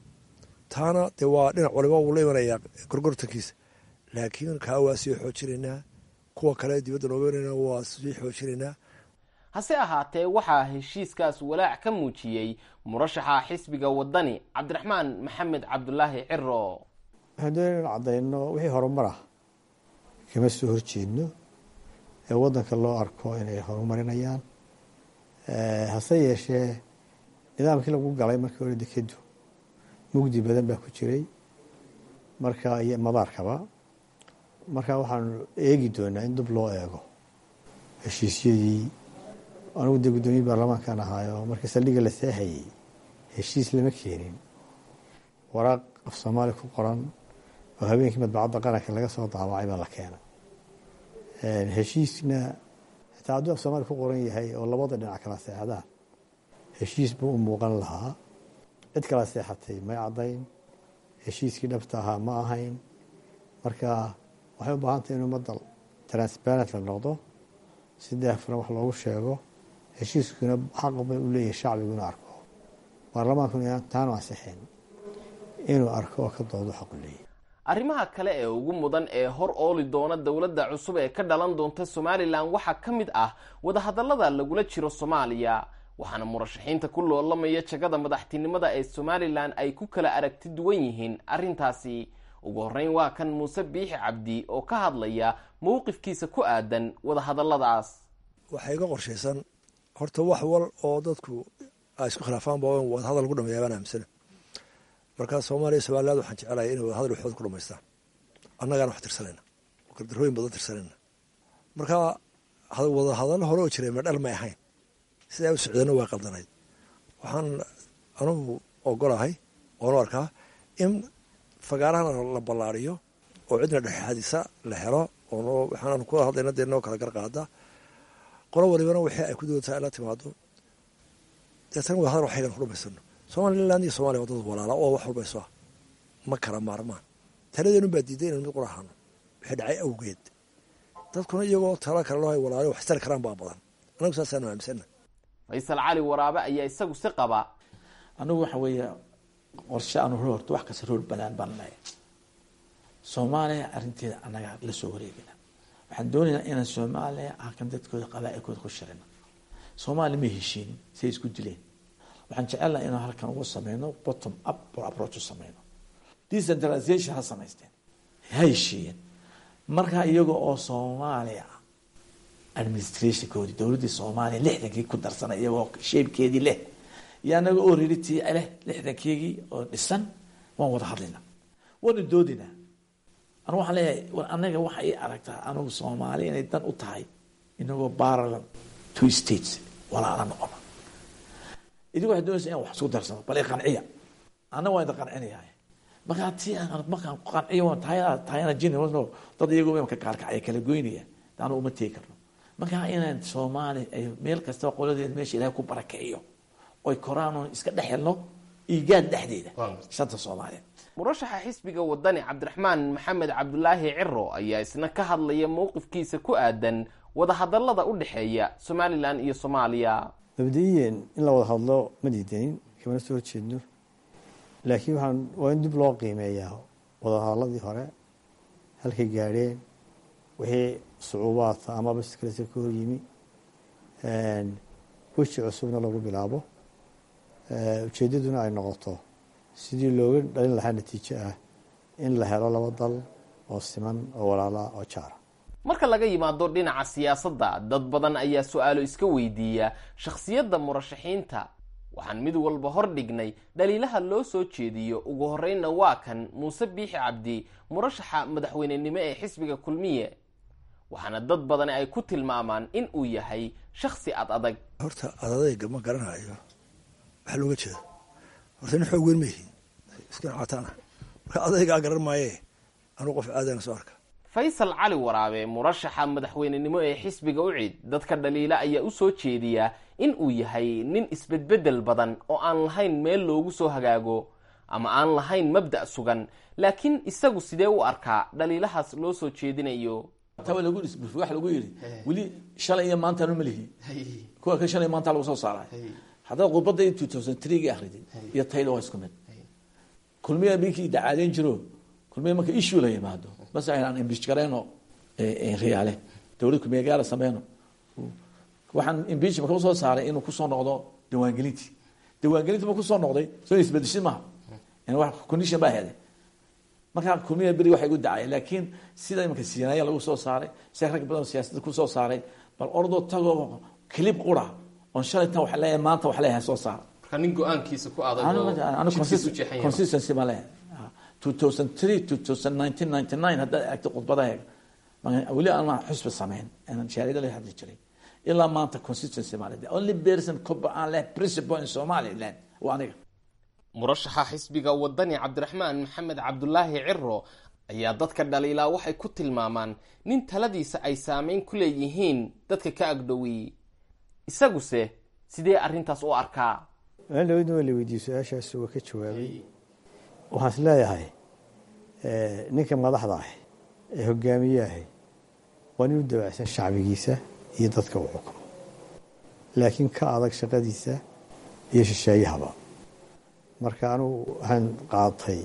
taana dee waa dhinac waliba wuu la imanayaa gorgortankiisa laakiin kaa waa sii xoojinaynaa kuwa kale dibadda noogeynayna waa sii xoojinaynaa hase ahaatee waxaa heshiiskaas walaac ka muujiyey murashaxa xisbiga wadani cabdiraxmaan maxamed cabdulaahi ciro waxaan doonaya inu caddayno wixii horumar ah kama soo horjeedno ee waddanka loo arko inay horumarinayaan hase yeeshee nidaamkii lagu galay markii hore dekedu mugdi badan baa ku jiray marka iyo madaarkaba marka waxaanu eegi doonaa in dib loo eego heshiisyadii anigu dee guddoomiye baarlamaankan ahaayo markii saldhigga la seexayey heshiis lama keenin waraaq af soomaali ku qoran oo habeenkii madbacadda qaranka laga soo daawacay baa la keenay heshiisna xitaa hadduu af soomaali ku qoran yahay oo labada dhinac kala seexdaan heshiis buu u muuqan lahaa cid kala seexatay may caddayn heshiiskii dhabta ahaa ma ahayn marka waxay u baahan tahay in ummadda transparent la noqdo si daahfuran wax loogu sheego heshiiskuna xaqba u leeyahay shacbiguna arko baarlamaankuna taanu ansixin inuu arko oo ka doodo xaqu leeyahay arrimaha kale ee ugu mudan ee hor ooli doona dowladda cusub ee ka dhalan doonta somalilan waxaa ka mid ah wadahadallada lagula jiro soomaaliya waxaana murashaxiinta ku loolamaya jagada madaxtinimada ee somalilan ay ku kala aragti duwan yihiin arrintaasi ugu horreyn waa kan muuse biixi cabdi oo ka hadlaya mowqifkiisa ku aadan wadahadalladaas waxaa iga qorshaysan horta wax wal oo dadku ay isku khilaafaanba in wadahadal lagu dhameeya baan aaminsana markaa soomaaliya somaliland waxaan jecelahay inay wadahadal waxooda ku dhamaystaan annagaana wax tirsanayna oo gardarooyin badan tirsanayna markaa wadahadallo hore oo jiray ma dhal may ahayn sidaa u socdana waa qaldanayd waxaan anugu ogolahay oonu arkaa in fagaarahana la ballaariyo oo cidna dhexxadisa la helo oo waxaan ku hadlayna dee noo kala garqaada qolo walibana wixii ay ku doontaa la timaado deetana wadahadal waxaygan ku dhamaysano somaliland iyo somalia waa dad walaala oo wax walba isu ah ma kala maarmaan taladeenu baa diiday inaynu mid qurahano wixii dhacay awgeed dadkuna iyagoo tala kale loo hay walaalo wax istari karaan baa badan anagu saasaanu aaminsana faysal cali waraabe ayaa isagu si qaba anigu waxa weeye qorshe aanu hor horto wax kasta rool banaan baan leeyahay soomaaliya arrinteeda annaga la soo wareegina waxaan doonaynaa inaan soomaaliya halkan dadkooda qabaa-ilkooda ku shirino soomaaliya ma heshiinin say isku dileen waxaan jecelnaha inaan halkan ugu sameyno bottom up approach u sameyno decentralization ha samaysteen ha heshiiyeen markaa iyaga oo soomaaliya administrationkoodii dowladdii soomaaliya lixdankii ku darsanay iyagoo sheebkeedii leh iyo anaga oo riritii leh lixdankeygii oo dhisan waan wada hadlaynaa waanu doodinaa anu waxaan leeyahay war anaga waxa ii aragtaa anigu soomaaliya inay dan u tahay inagoo parallel two states walaala noqono idigu waxay doonaysa inaan wax isku darsano bal i qanciya annaga waan idin qancinayaa markaa ti markaan qanciyo taayana taayana jin no dad iyagoo imka kaalkacaya kala goynaya anu uma tegi karno markaa inaan soomaali ay meel kastaba qoladeed meesha ilahay ku barakeeyo oy koraan iska dhex helno iigaad dhexdeeda shanta soomaaliya murashaxa xisbiga wadani cabdiraxmaan maxamed cabdulaahi ciro ayaa isna ka hadlaya mowqifkiisa ku aadan wadahadallada u dhexeeya somalilan iyo soomaaliya mabda-iyan in la wada hadlo ma diidanin kamana soo horjeedno laakiin waxaan waa in dib loo qiimeeyaa wadahadalladii hore halkay gaadheen wixii sucuubaadka ama baskalesa ka hor yimi weji cusubna lagu bilaabo ujeeddaduna ay noqoto sidii looga dhalin lahaa natiijo ah in la helo laba dal oo siman oo walaala oo jaara marka laga yimaado dhinaca siyaasadda dad badan ayaa su-aalo iska weydiiya shakhsiyadda murashaxiinta waxaan mid walba hor dhignay dhaliilaha loo soo jeediyo ugu horreynna waa kan muuse biixi cabdi murashaxa madaxweynenimo ee xisbiga kulmiye waxaana dad badani ay ku tilmaamaan in uu yahay shakhsi ad adag horta adadayga ma garanayo waxaa looga jeeda horta nin xoog weyn ma yihiin iskana cataana marka adaygaa garan maaye anuu qof aadana soo arka faysal cali waraabe murashaxa madaxweynenimo ee xisbiga ucid dadka dhaliila ayaa u soo jeediya in uu yahay nin isbedbedel badan oo aan lahayn meel loogu soo hagaago ama aan lahayn mabda' sugan laakiin isagu sidee u arkaa dhaliilahaas loo soo jeedinayo tawa lagu waxa lagu yidhi weli shalay iyo maantaanu ma lihi kuwa ka shalay maanta lagu soo saaray haddaad khudbadda two thousand three akhridid iyo tayda waa isku mid kulmiya minkii dacaadeyn jiro kulmiya marka issue la yimaado bas aan imbish gareyno riyaale dowlad kulmiya gaala sameyno waxaan imbichment ka soo saaray inuu kusoo noqdo diiwaangelintii diiwaangelintii ma kusoo noqday soo isbedeshin maaha wax condition baa helay markaa kulmiya beri waxay gu dacay laakiin sida imanka siinaaya lagu soo saaray si rag badan siyaasadda kusoo saaray bal ordoo tagoo clip qura oon shalay tan wax leeyahay maanta wax leeyahay soo saara marka nin go-aankiisa ku consistency ma leeyahay two thousand three two thousand nineteen ninety nine haddaad eegto khudbadaheega weli aan xusbi sameyn shaariida la hadli jiray ilaa maanta consistency ma the only person koba aan leh principle in somaliland waa aniga murashaxa xisbiga wadani cabdiraxmaan maxamed cabdulaahi ciro ayaa dadka dhaliilaa waxay ku tilmaamaan nin taladiisa ay saameyn ku leeyihiin dadka ka agdhowey isaguse sidee arrintaas u arkaa maalin dhaweydna waa la weydiiyey su-aashaas waa ka jawaabay waxaan is leeyahay ninka madaxda ah ee hogaamiyahay waa nin u dabacsan shacbigiisa iyo dadka uu xukumo laakiin ka adag shaqadiisa iyo shisheeyahaba marka anugu waxaan qaatay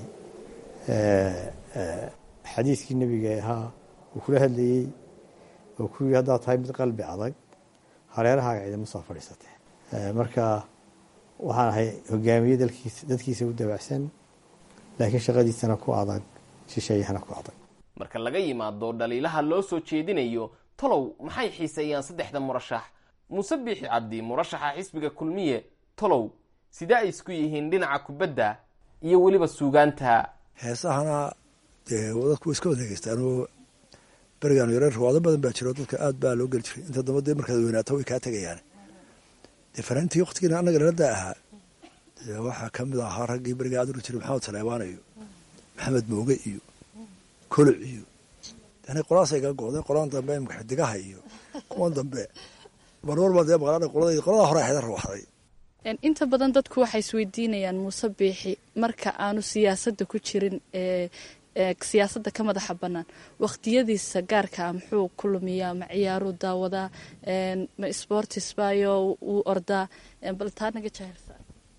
xadiiskii nebiga ahaa uu kula hadlayey oo ku yii haddaad tahay mid qalbi adag hareerahaaga ciidama soo fadhiisatee marka waxaan ahay hogaamiye dalkiisa dadkiisa u dabacsan laakiin shaqadiisana ku adag shisheeyahana ku adag marka laga yimaado dhaliilaha loo soo jeedinayo tolow maxay xiiseeyaan saddexda murashax muuse biixi cabdi murashaxa xisbiga kulmiye tolow sidee ay isku yihiin dhinaca kubadda iyo weliba suugaanta heesahana dee dadku way iska wadeegeystaanoo berigaan yareer rawaado badan baa jiro dadka aad baa loo geli jiray inta damba dee markaad weynaato way kaa tegayaan dee fanaantii waktigiina annaga naladaa ahaa dee waxaa ka mid ahaa raggii beriga aad uri jiray maxamed saleebaan iyo maxamed mooge iyo koloc iyo yani qolaasay ga go'day qolaan dambe imka xidigaha iyo kuwan dambe marwarba dee maqlaan qolada qolada hore xedan rawaxday inta badan dadku waxay isweydiinayaan muuse biixi marka aanu siyaasadda ku jirin ee siyaasadda ka madaxa bannaan waqtiyadiisa gaarkaa muxuu ku lumiyaa ma ciyaaruu daawadaa ma sportis bayo wuu ordaa bal taa naga jahilsa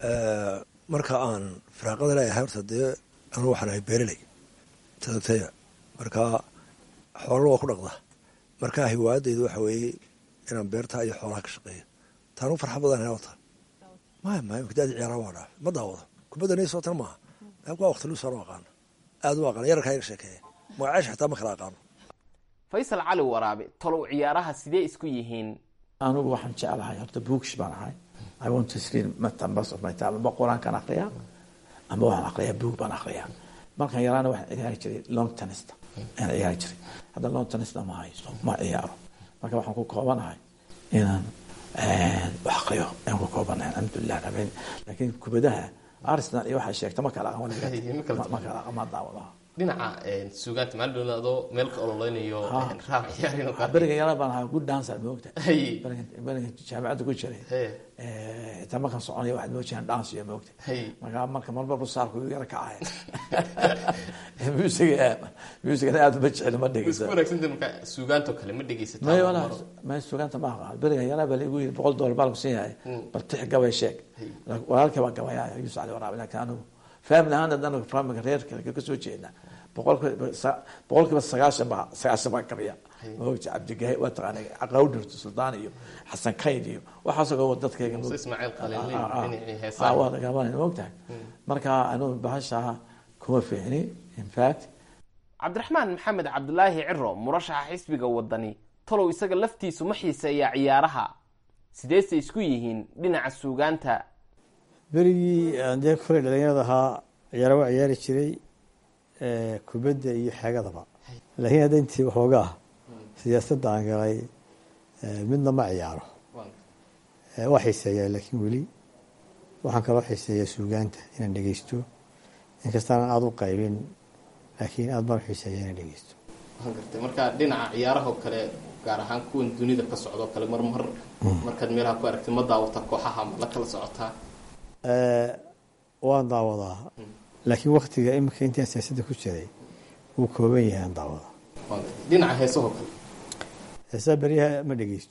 marka aan firaaqada leeyahay horta dee anugu waxaan ahay beereley tadagtaya marka xoolana waa ku dhaqda marka hiwaayadaydu waxa weeye inaan beerta iyo xoolaha ka shaqeeyo taanu farxa badan wata maya maya daadi ciyaaraha waa dhaaf ma daawado kubadda naysoo tan maaha laakin waa waqti luusaan u aqaano aada u aqaana yararkaa iga sheekeeya magaceesha xitaa ma kala aqaano faysal cali waraabe tolow ciyaaraha sidee isku yihiin anigu waxaan jeclahay horta bookish baan ahay i want to read matambas of my time amba qur-aankaan aqriyaa amba waxaan aqriyaa book baan aqriyaa markaan yaraana waxaan ciyaari jiray long tenista ayaan ciyaari jiray hadda long tenista ma haysto ma ciyaaro marka waxaan ku koobanahay inaan wax aqriyo ayaan ku koobanahay alxamdulilah rabin laakiin kubadaha arsenal iyo waxay sheegta ma kala aqoon ma kala ma daawadaha dhinaca suugaanta maalin adoo meel ka ololeynayo raab ciyaarin beriga yara baan ahaa good dancer moogta beriga jaamacadda ku jiray xitaa markaan soconaya waxaad moojiyaan dance iyo moogta marka marka marba rusaarku yara kacay musiga musigana aad ma jecel ma dhegeysa wanaagsan marka suugaanto kale ma dhegeysataa may wala may suugaanta ma aqaan beriga yara baa lagu yiri boqol dollar baa lagu siin yahay bal tix gabay sheeg walaalkii baa gabayaa yusuf cali waraabi laakiin anigu family ahaan haddana familka reerka ka soo jeedna boqolkiiba sagaashan baa sagaashan baa gabiya maogta cabdigahi waa taqaana qawdhirto suldaan iyo xasan kayd iyo waxaasoo dadkayga waa lagabanay maogtahay marka anigu bahashaa kuma fiicni in fact cabdiraxmaan maxamed cabdulaahi ciro murashaxa xisbiga wadani talow isaga laftiisu ma xiiseeyaa ciyaaraha sideese isku yihiin dhinaca suugaanta berigii aan dee koley dhalinyarada ahaa ciyaara waa ciyaari jiray kubadda iyo xeegadaba laakiin hadda intii waxoogaa siyaasadda aan galay midna ma ciyaaro waa xiiseeyaa laakiin weli waxaan kaloo xiiseeyaa suugaanta inaan dhegeysto inkastaanan aada u qaybin laakiin aada baan xiiseeyaa inaan dhegeysto waan gartay marka dhinaca ciyaarahoo kale gaar ahaan kuwan dunida ka socdoo kale marmar markaad meelaha ku aragtid ma daawata kooxaha ma la kala socotaa waan daawadaa laakiin waktiga imika intaan siyaasadda ku jiray wuu kooban yahay aan daawada dhinaca heesahoo kale heesaha beryaha ma dhegeysto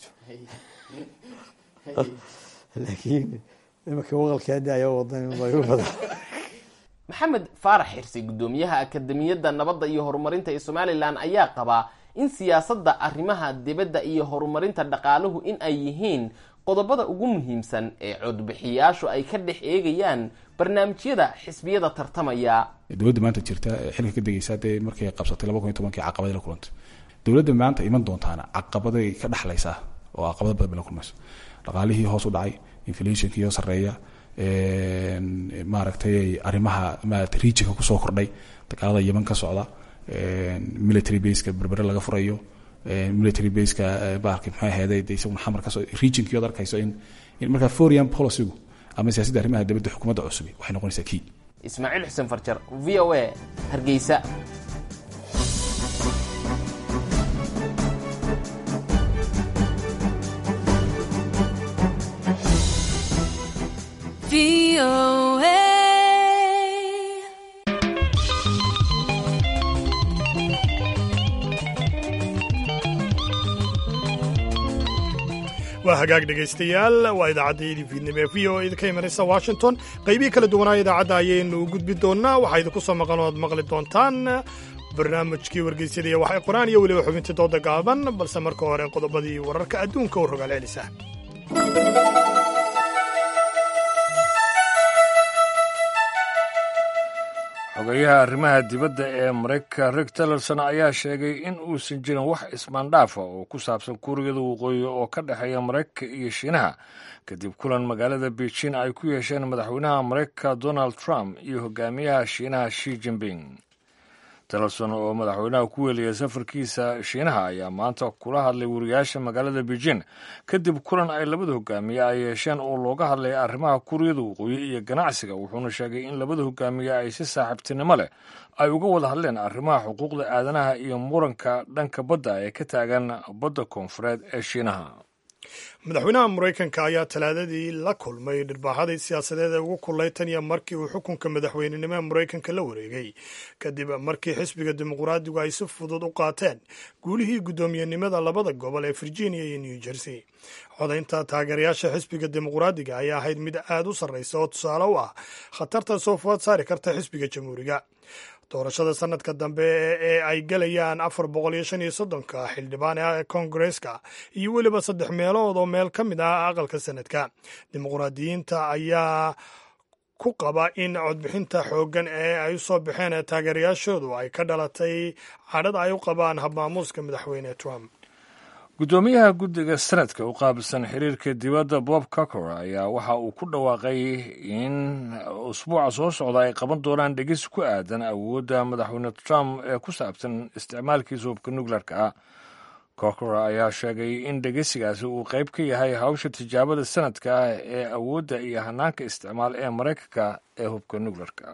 laakiin imika waqalkeeda ayaa wadan igu badan maxamed faarax xirsi guddoomiyaha akademiyadda nabadda iyo horumarinta ee somalilan ayaa qabaa in siyaasadda arrimaha dibadda iyo horumarinta dhaqaaluhu in ay yihiin qodobada ugu muhiimsan ee codbixiyaashu ay ka dhex eegayaan barnaamijyada xisbiyada tartamaya dowladda maanta jirta xilka ka degeysa dee markay qabsatay laba kun iyo tobankii caqabada la kulantay dowladda maanta iman doontaana caqabaday ka dhexlaysaa oo caqabado badan bay la kulmayso dhaqaalihii hoos u dhacay inflationkii oo sarreeya maaragtay arrimaha maarata regionka kusoo kordhay dagaalada yeman ka socda military baseka berbere laga furayo military baseka baarki maxay aheeday de isaguna xamar kasoo regionkii ood arkayso in in markaa foreign policygu ama siyaasadda arrimaha dibadda xukuumadda cusubi waxay noqonaysaa key ismaaciil xuseen farjar v o a hargeysa waa hagaag dhegaystayaal waa idaacaddayadii fiidnimo ee v o idinka imanaysa washington qaybihii kala duwanaa idaacadda ayaynu gudbi doonnaa waxaa idinku soo maqan oo aad maqli doontaan barnaamijkii wargeysyada iyo waxay qoraan iyo weliba xubintii dooda gaaban balse marka hore qodobadii wararka adduunka u rogaal celisa xogeyaha arrimaha dibadda ee maraykanka rick tillerson ayaa sheegay in uusan jirin wax ismaandhaafa oo ku saabsan kuuriyada waqooyi oo ka dhexeeya maraykanka iyo shiinaha kadib kulan magaalada beijing ay ku yeesheen madaxweynaha maraykanka donald trump iyo hogaamiyaha shiinaha shi jinping tillerson oo madaxweynaha ku weeliyay safarkiisa shiinaha ayaa maanta kula hadlay wariyaasha magaalada beijing kadib kulan ay labada hogaamiye ay yeesheen oo looga hadlay arrimaha kuuriyada waqooyi iyo ganacsiga wuxuuna sheegay in labada hogaamiye ay si saaxiibtinimo leh ay uga wada hadleen arrimaha xuquuqda aadanaha iyo muranka dhanka badda ee ka taagan badda koonfureed ee shiinaha madaxweynaha maraykanka ayaa talaadadii la kulmay dhirbaaxadii siyaasadeed ee ugu kulay tan iyo markii uu xukunka madaxweynenimo ee maraykanka la wareegay kadib markii xisbiga dimuqraadigu ay si fudud u qaateen guulihii guddoomiyenimada labada gobol ee virginia iyo new jersey codaynta taageerayaasha xisbiga dimuqraadiga ayaa ahayd mid aad u sarraysa oo tusaale u ah khatarta soo food saari karta xisbiga jamhuuriga doorashada sanadka dambe ee ay gelayaan afar boqol iyo shan iyo soddonka xildhibaan ee koongareska iyo weliba saddex meelood oo meel ka mid ah aqalka sanadka dimuqraadiyiinta ayaa ku qaba in codbixinta xooggan ee ay u soo baxeen taageerayaashoodu ay ka dhalatay cadhada ay u qabaan habmaamuuska madaxweyne trump guddoomiyaha guddiga sanadka u qaabilsan xiriirka dibadda bob cocker ayaa waxa uu ku dhawaaqay in usbuuca soo socda ay qaban doonaan dhegis ku aadan awoodda madaxweyne trump ee ku saabsan isticmaalkiisa hubka nukleerka ah cocker ayaa sheegay in dhegeysigaasi uu qayb ka yahay hawsha tijaabada sanadka ah ee awoodda iyo hanaanka isticmaal ee maraykanka ee hubka nukleerka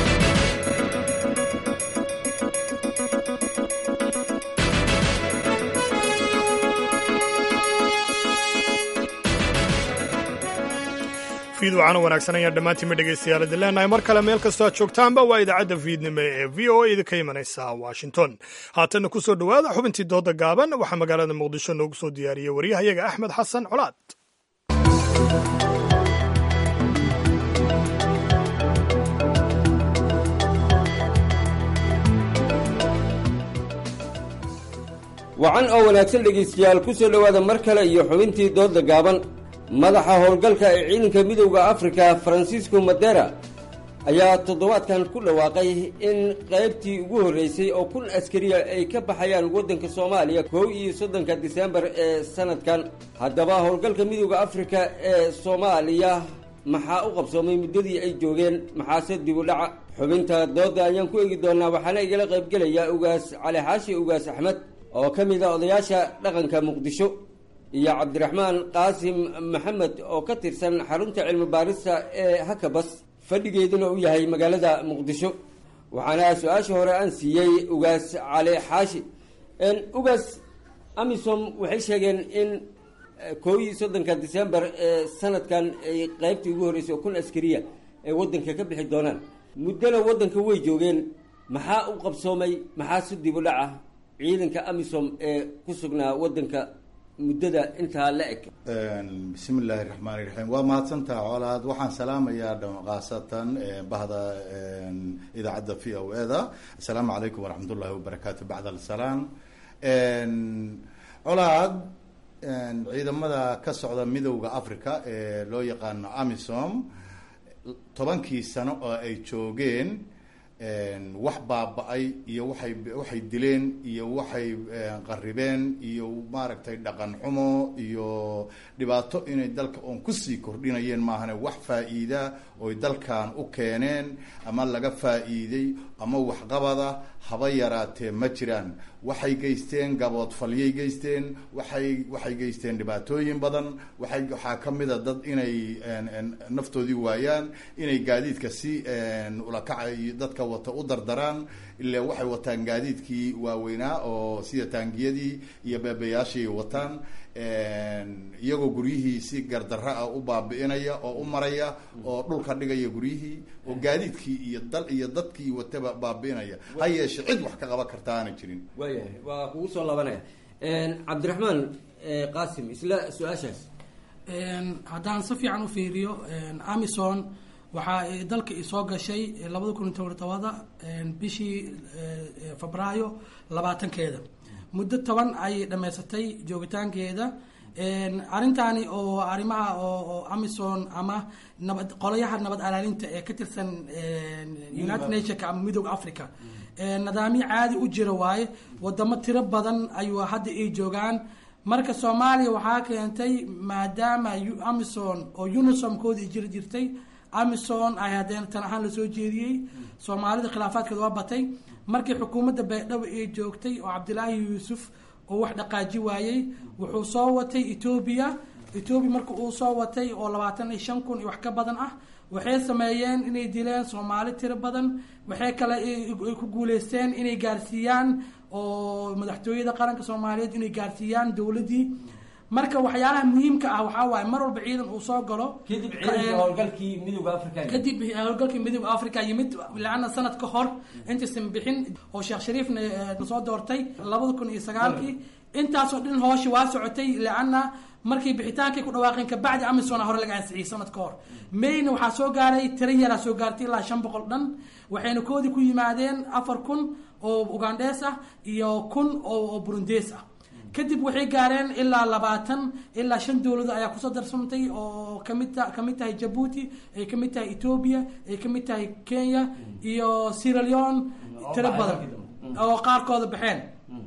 fiid wacana wanaagsan ayaan dhammaantiinma dhegaystayaal idin leenahay mar kale meel kastoo aad joogtaanba waa idaacadda fiidnimo ee v o a idinka imanaysa washington haatanna ku soo dhowaada xubintii dooda gaaban waxaa magaalada muqdisho noogu soo diyaariyey waryahayaga axmed xasan colaad wacan oo wanaagsan dhegaystayaal ku soo dhowaada mar kale iyo xubintii dooda gaaban madaxa howlgalka ee ciidanka midowda afrika faransiisco madera ayaa toddobaadkan ku dhawaaqay in qaybtii ugu horreysay oo kun askariya ay ka baxayaan waddanka soomaaliya kow iyo soddonka disembar ee sanadkan haddaba howlgalka midowda afrika ee soomaaliya maxaa u qabsoomay muddadii ay joogeen maxaase dib u dhaca xubinta dooda ayaan ku eegi doonaa waxaana igala qaybgelayaa ugaas cali xaashi ugaas axmed oo ka mid a odayaasha dhaqanka muqdisho iyo cabdiraxmaan qaasim maxamed oo ka tirsan xarunta cilmi baarista ee hakabas fadhigeeduna u yahay magaalada muqdisho waxaana su-aasha hore aan siiyey ugaas cali xaashi ugaas amisom waxay sheegeen in koo iyo soddonka december ee sanadkan ay qeybtii ugu horreysay oo kun askariya ay waddanka ka bixi doonaan muddona waddanka way joogeen maxaa u qabsoomay maxaa si dib u dhaca ciidanka amisom ee ku sugnaa waddanka muddada intaa la eg bismi illaahi raxmaani raxiim waa mahadsantaha colaad waxaan salaamayaa khaasatan bahda idaacadda v o e da assalaamu calaykum waraxmat ullahi wabarakaatu bacd alsalaam colaad ciidamada ka socda midowda africa ee loo yaqaano amisom tobankii sano oo ay joogeen wax baaba-ay iyo waxay waxay dileen iyo waxay qaribeen iyo maaragtay dhaqan xumo iyo dhibaato inay dalka oon kusii kordhinayeen maahane wax faa-iida oy dalkan u keeneen ama laga faa-iiday ama waxqabada haba yaraatee ma jiraan waxay geysteen gaboodfalyay geysteen waxay waxay geysteen dhibaatooyin badan waxay waxaa kamid a dad inay naftoodii waayaan inay gaadiidka si ulakaca iyo dadka wata u dardaraan ilaa waxay wataan gaadiidkii waaweynaa oo sida taangiyadii iyo beebeyaashii wataan iyagoo guryihii si gardarra ah u baabi'inaya oo u maraya oo dhulka dhigaya guryihii oo gaadiidkii iyo dal iyo dadkii wataba baabi'inaya ha yeeshe cid wax ka qaban karta aanay jirin waayahay waa kugu soo laabanaya cabdiraxmaan qaasim isla su-aashaas haddaan si fiican u fiiriyo amison waxaa ay dalka soo gashay labada kun iyo toban tobada bishii febraayo labaatankeeda muddo toban ayay dhammaysatay joogitaankeeda arrintaani oo arrimaha oo amison ama nabad qolayaha nabad alaalinta ee ka tirsan united nationka ama midooda africa nidaamyo caadi u jira waaye wadamo tiro badan ayuu hadda ay joogaan marka soomaaliya waxaa keentay maadaama amison oo unisomkoodii jiri jirtay amison ay haddeen tan ahaan lasoo jeediyey soomaalida khilaafaadkeeda waa batay markii xukuumadda baydhabo ay joogtay oo cabdilaahi yuusuf oo wax dhaqaaji waayey wuxuu soo watay etoobiya etoobiya marka uu soo watay oo labaatan iyo shan kun iyo wax ka badan ah waxay sameeyeen inay dileen soomaali tiro badan waxay kale ay ku guuleysteen inay gaarsiiyaan oo madaxtooyada qaranka soomaaliyeed inay gaarsiiyaan dowladdii marka waxyaalaha muhiimka ah waxaa waaye mar walba ciidan uu soo galo kadib ciidankii howlgalkii midooda africa kadib howlgalkii midooda africa yimid laana sanad ka hor intaysan bixin oo sheekh shariifna soo doortay labada kun iyo sagaalkii intaasoo dhan hooshi waa socotay laana markii bixitaankay ku dhawaaqeen kabacdi amison hore laga ansixiyey sanad ka hor mayna waxaa soo gaaray tiro yaraa soo gaartay ilaa shan boqol dhan waxayna koodii ku yimaadeen afar kun oo ugandhees ah iyo kun oo burundees ah kadib waxay gaareen ilaa labaatan ilaa shan dowlado ayaa kusoo darsamtay oo kamid ta kamid tahay jabuuti ay kamid tahay etoobiya ay kamid tahay kenya iyo sierra leone tiro badan oo qaarkooda baxeen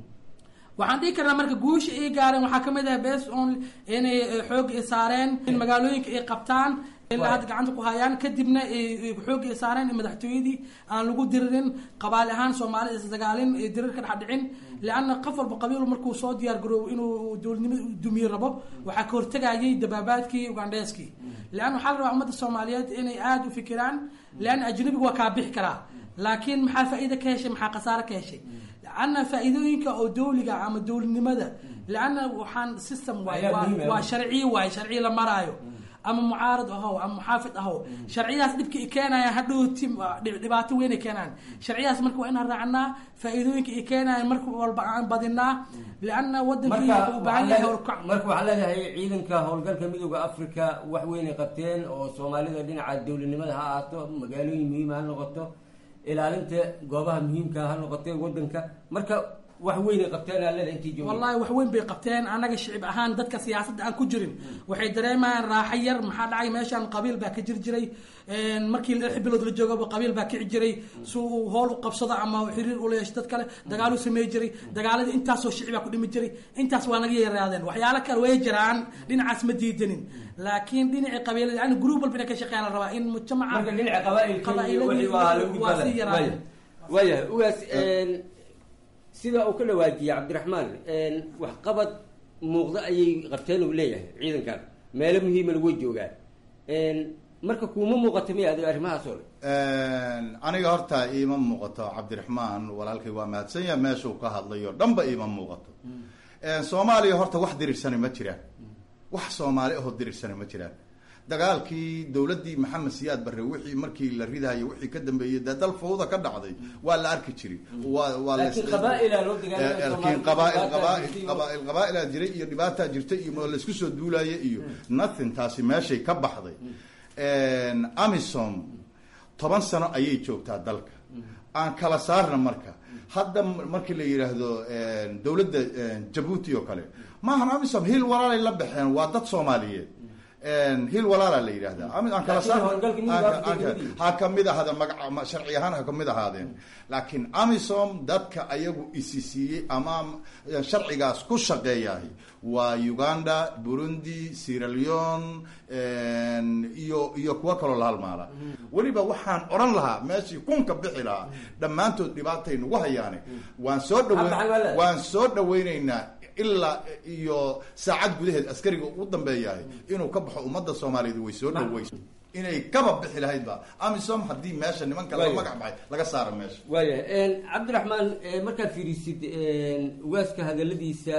waxaan dhihi karnaa marka guusha ay gaareen waxaa kamid ah bes on inay xoog saareen in magaalooyinka ay qabtaan ilaa hadda gacanta ku hayaan kadibna xoog ay saareen in madaxtooyadii aan lagu diririn qabaali ahaan soomaalida isdagaalin dirir ka dhex dhicin leanna qof walba qabiil markuu soo diyaar garoobo inuu dowladnimada dumiye rabo waxaa ka hortagayay dabaabaadkii ugandheeskii leanna waxaa la rabaa ummadda soomaaliyeed inay aada u fikiraan leanna ajnabigu waa kaa bixi karaa laakiin maxaa faa'iida ka heshay maxaa khasaare ka heshay leanna faa'iidooyinka oo dowliga ama dowladnimada leanna waxaan system waay waa sharciye waay sharciye la maraayo ama mucaarad ahow ama muxaafid ahow sharciyadaas dhibka i keenaya hadhowti dhibaato weyn ay keenayaan sharciyadaas marka waa inaan raacnaa faa'iidooyinka i keenayan marka walba aan badinaa lianna wadankii wuxuu u baahan yahay howlkac marka waxaa leedahay ciidanka howlgalka midooda africa wax weynay qabteen oo soomaalida dhinaca dowladnimada ha ahaato magaalooyin muhiim ha noqoto ilaalinta goobaha muhiimka ha noqotee wadanka marka wax weynay qabteen aa leedahay intii joogay wallahi wax weyn bay qabteen anaga shicib ahaan dadka siyaasadda aan ku jirin waxay dareemayaan raaxo yar maxaa dhacay meeshaan qabiil baa ka jiri jiray markii lix bilood la joogaba qabiil baa kici jiray si uu hool u qabsado ama xiriir ula yeesho dad kale dagaalu samey jiray dagaaladii intaasoo shici baa ku dhimi jiray intaas waa naga yaraadeen waxyaalo kale way jiraan dhinacaas ma diidanin laakiin dhinacii qabiilada yani gruub walba inay ka shaqeeya la rabaa in mujtamaca marka dhinaca qabaailkii waa sii yaraadeen waayahay ugaas sida uu ka dhawaajiyey cabdiraxmaan waxqabad muuqda ayay qabteen uu leeyahay ciidankan meelo muhiimana way joogaan marka kuuma muuqato miya adigo arrimahaas oo le aniga horta iima muuqato cabdiraxmaan walaalkay waa mahadsan yaha meeshuu ka hadlayo dhanba iima muuqato soomaaliya horta wax dirirsani ma jiraan wax soomaali ahoo dirirsani ma jiraan dagaalkii dowladdii maxamed siyaad barre wixii markii la ridahayo wixii ka dambeeyey dee dal fawda ka dhacday waa la arki jiray waa waa laakiin qabaail qabaail qabaail qabaailaa jiray iyo dhibaataa jirtay iyo laisku soo duulaya iyo nothing taasi meeshay ka baxday amisom toban sano ayay joogtaa dalka aan kala saarna marka hadda markii la yidhaahdo dowladda jabuuti oo kale maahan amisom hil walaalay la baxeen waa dad soomaaliyeed hil walaala la yidhahda aan kala saar ha kamid ahaadeen maga sharci ahaan ha kamid ahaadeen laakiin amisom dadka ayagu isi siiyey ama sharcigaas ku shaqeeyahay waa uganda burundi sierra leone iyo iyo kuwo kaloo la halmaala weliba waxaan odhan lahaa meeshii kunka bixi lahaa dhammaantood dhibaatay nagu hayaane waan soo dhaweyn waan soo dhaweyneynaa ilaa iyo saacad gudaheed askariga ugu dambeeyahay inuu ka baxo ummadda soomaaliyeed way soo dhaweysa inay kaba bixi lahaydba amisom haddii meesha nimanka laga magac baxay laga saaro meesha waayahay cabdiraxmaan markaad fiirisid ugaaska hadaladiisa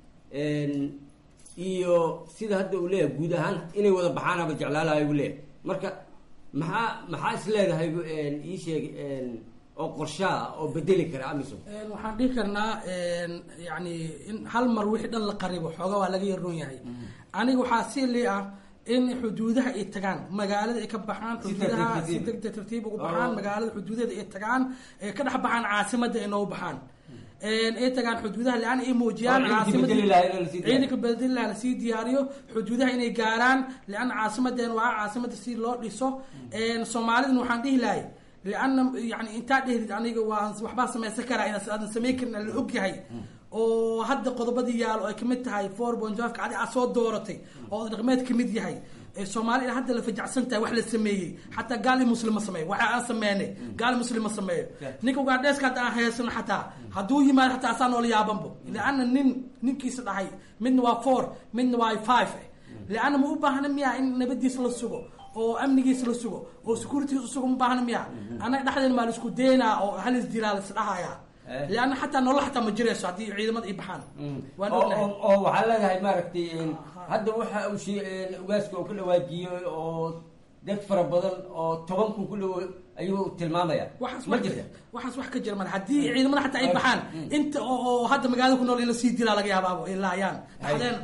iyo sida hadda uu leeyahay guud ahaan inay wada baxaanaba jeclaalahay uu leeyahay marka maxaa maxaa is leedahay ii sheeg oo qorshaha oo bedeli kara amisom waxaan dhihi karnaa yani in hal mar wixii dhan la qaribo xooga waa laga yaroon yahay aniga waxaa si lii ah in xuduudaha ay tagaan magaalada ay ka baxaan xuduudaha si degdeg tartiib ugu baxaan magaalada xuduudeeda ay tagaan ay ka dhex baxaan caasimada ay noogu baxaan ay tagaan xuduudaha lean ay muujiyaan ciidanka bedeli lahaa lasii diyaariyo xuduudaha inay gaaraan leanna caasimadeen waa caasimada si loo dhiso soomaalidana waxaan dhihi lahay leanna yani intaa dhehdid aniga waa waxbaa samaysan karaa inaadan samayn karin la og yahay oo hadda qodobadii yaalo ay kamid tahay four point five adi aad soo dooratay oo dhaqmeed kamid yahay soomaalida hadda la fajacsan tahay wax la sameeyey xataa gaali muslim ma sameeyo waxa aan sameynay gaali muslim ma sameeyo ninka ugaadheeska hadda aan haysano xataa hadduu yimaado xataa asaa noola yaabanbo leanna nin ninkiisa dhahay midna waa four midna waa five leanna ma u baahna miya in nabadiisa la sugo oo amnigiisa la sugo oo securitygiisa sugo ma baahna miya annaga dhexdeena maa la isku daynaa oo halis dilaa la isdhahaya leanna xataa nolol xataa ma jirayso haddii ciidamada ay baxaan waan ognahay oo waxaa leedahay maaragtay hadda waxa uu she ugaaska uu ka dhawaajiyey oo dad fara badan oo toban kun ku dhow ayuu tilmaamaya ma jirta waxaas wax ka jira male haddii ciidamada xataa ay baxaan inta oo hadda magaalada ku nool in la sii dilaa laga yaabaabo ay laayaan dhaxdeen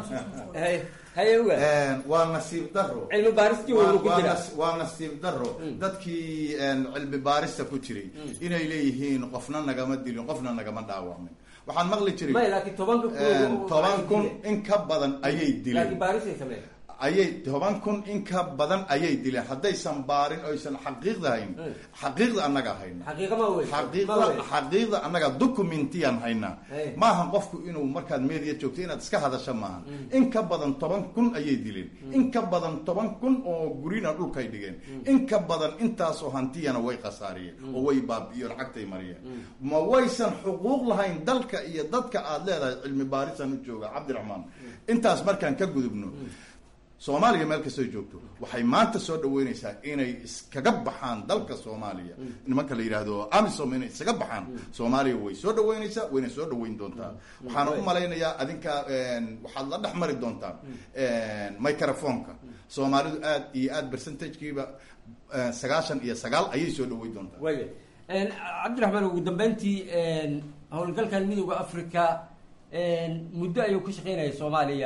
dhaxdeen waa nasiib daro cilmi baaristii waa ku jira waa nasiib daro dadkii cilmi baarista ku jiray inay leeyihiin qofna nagama dilin qofna nagama dhaawacmin waxaan maqli jiray may laakiin tobanka kun toban kun in ka badan ayay dileen laakiin baarisay sameeyeen ayay toban kun in ka badan ayay dileen haddaysan baarin oysan xaqiiqda hayn xaqiiqda annaga hayna xaqiiqda xaqiiqda annaga documentiyan haynaa maaha qofku inuu markaad media joogto inaad iska hadasho maahan in ka badan toban kun ayay dileen in ka badan toban kun oo gurina dhulkay dhigeen in ka badan intaasoo hantiyana way khasaariyeen oo way baabi'iyo lacagtay mariyeen ma waysan xuquuq lahayn dalka iyo dadka aad leedahay cilmi baarisan u jooga cabdiraxmaan intaas markaan ka gudubno soomaaliya meel kastoo joogto waxay maanta soo dhaweynaysaa inay iskaga baxaan dalka soomaaliya nimanka la yidhaahdo amisom inay iskaga baxaan soomaaliya way soo dhaweynaysaa wayna soo dhaweyn doontaa waxaana u malaynayaa adinka waxaad la dhex mari doontaan microfonka soomaalidu aad iyo aad percentagekiiba sagaashan iyo sagaal ayay soo dhaweyn doontaa waya cabdiraxmaan ugu dambeyntii howlgalkan midooda africa muddo ayuu ka shaqeynaya soomaaliya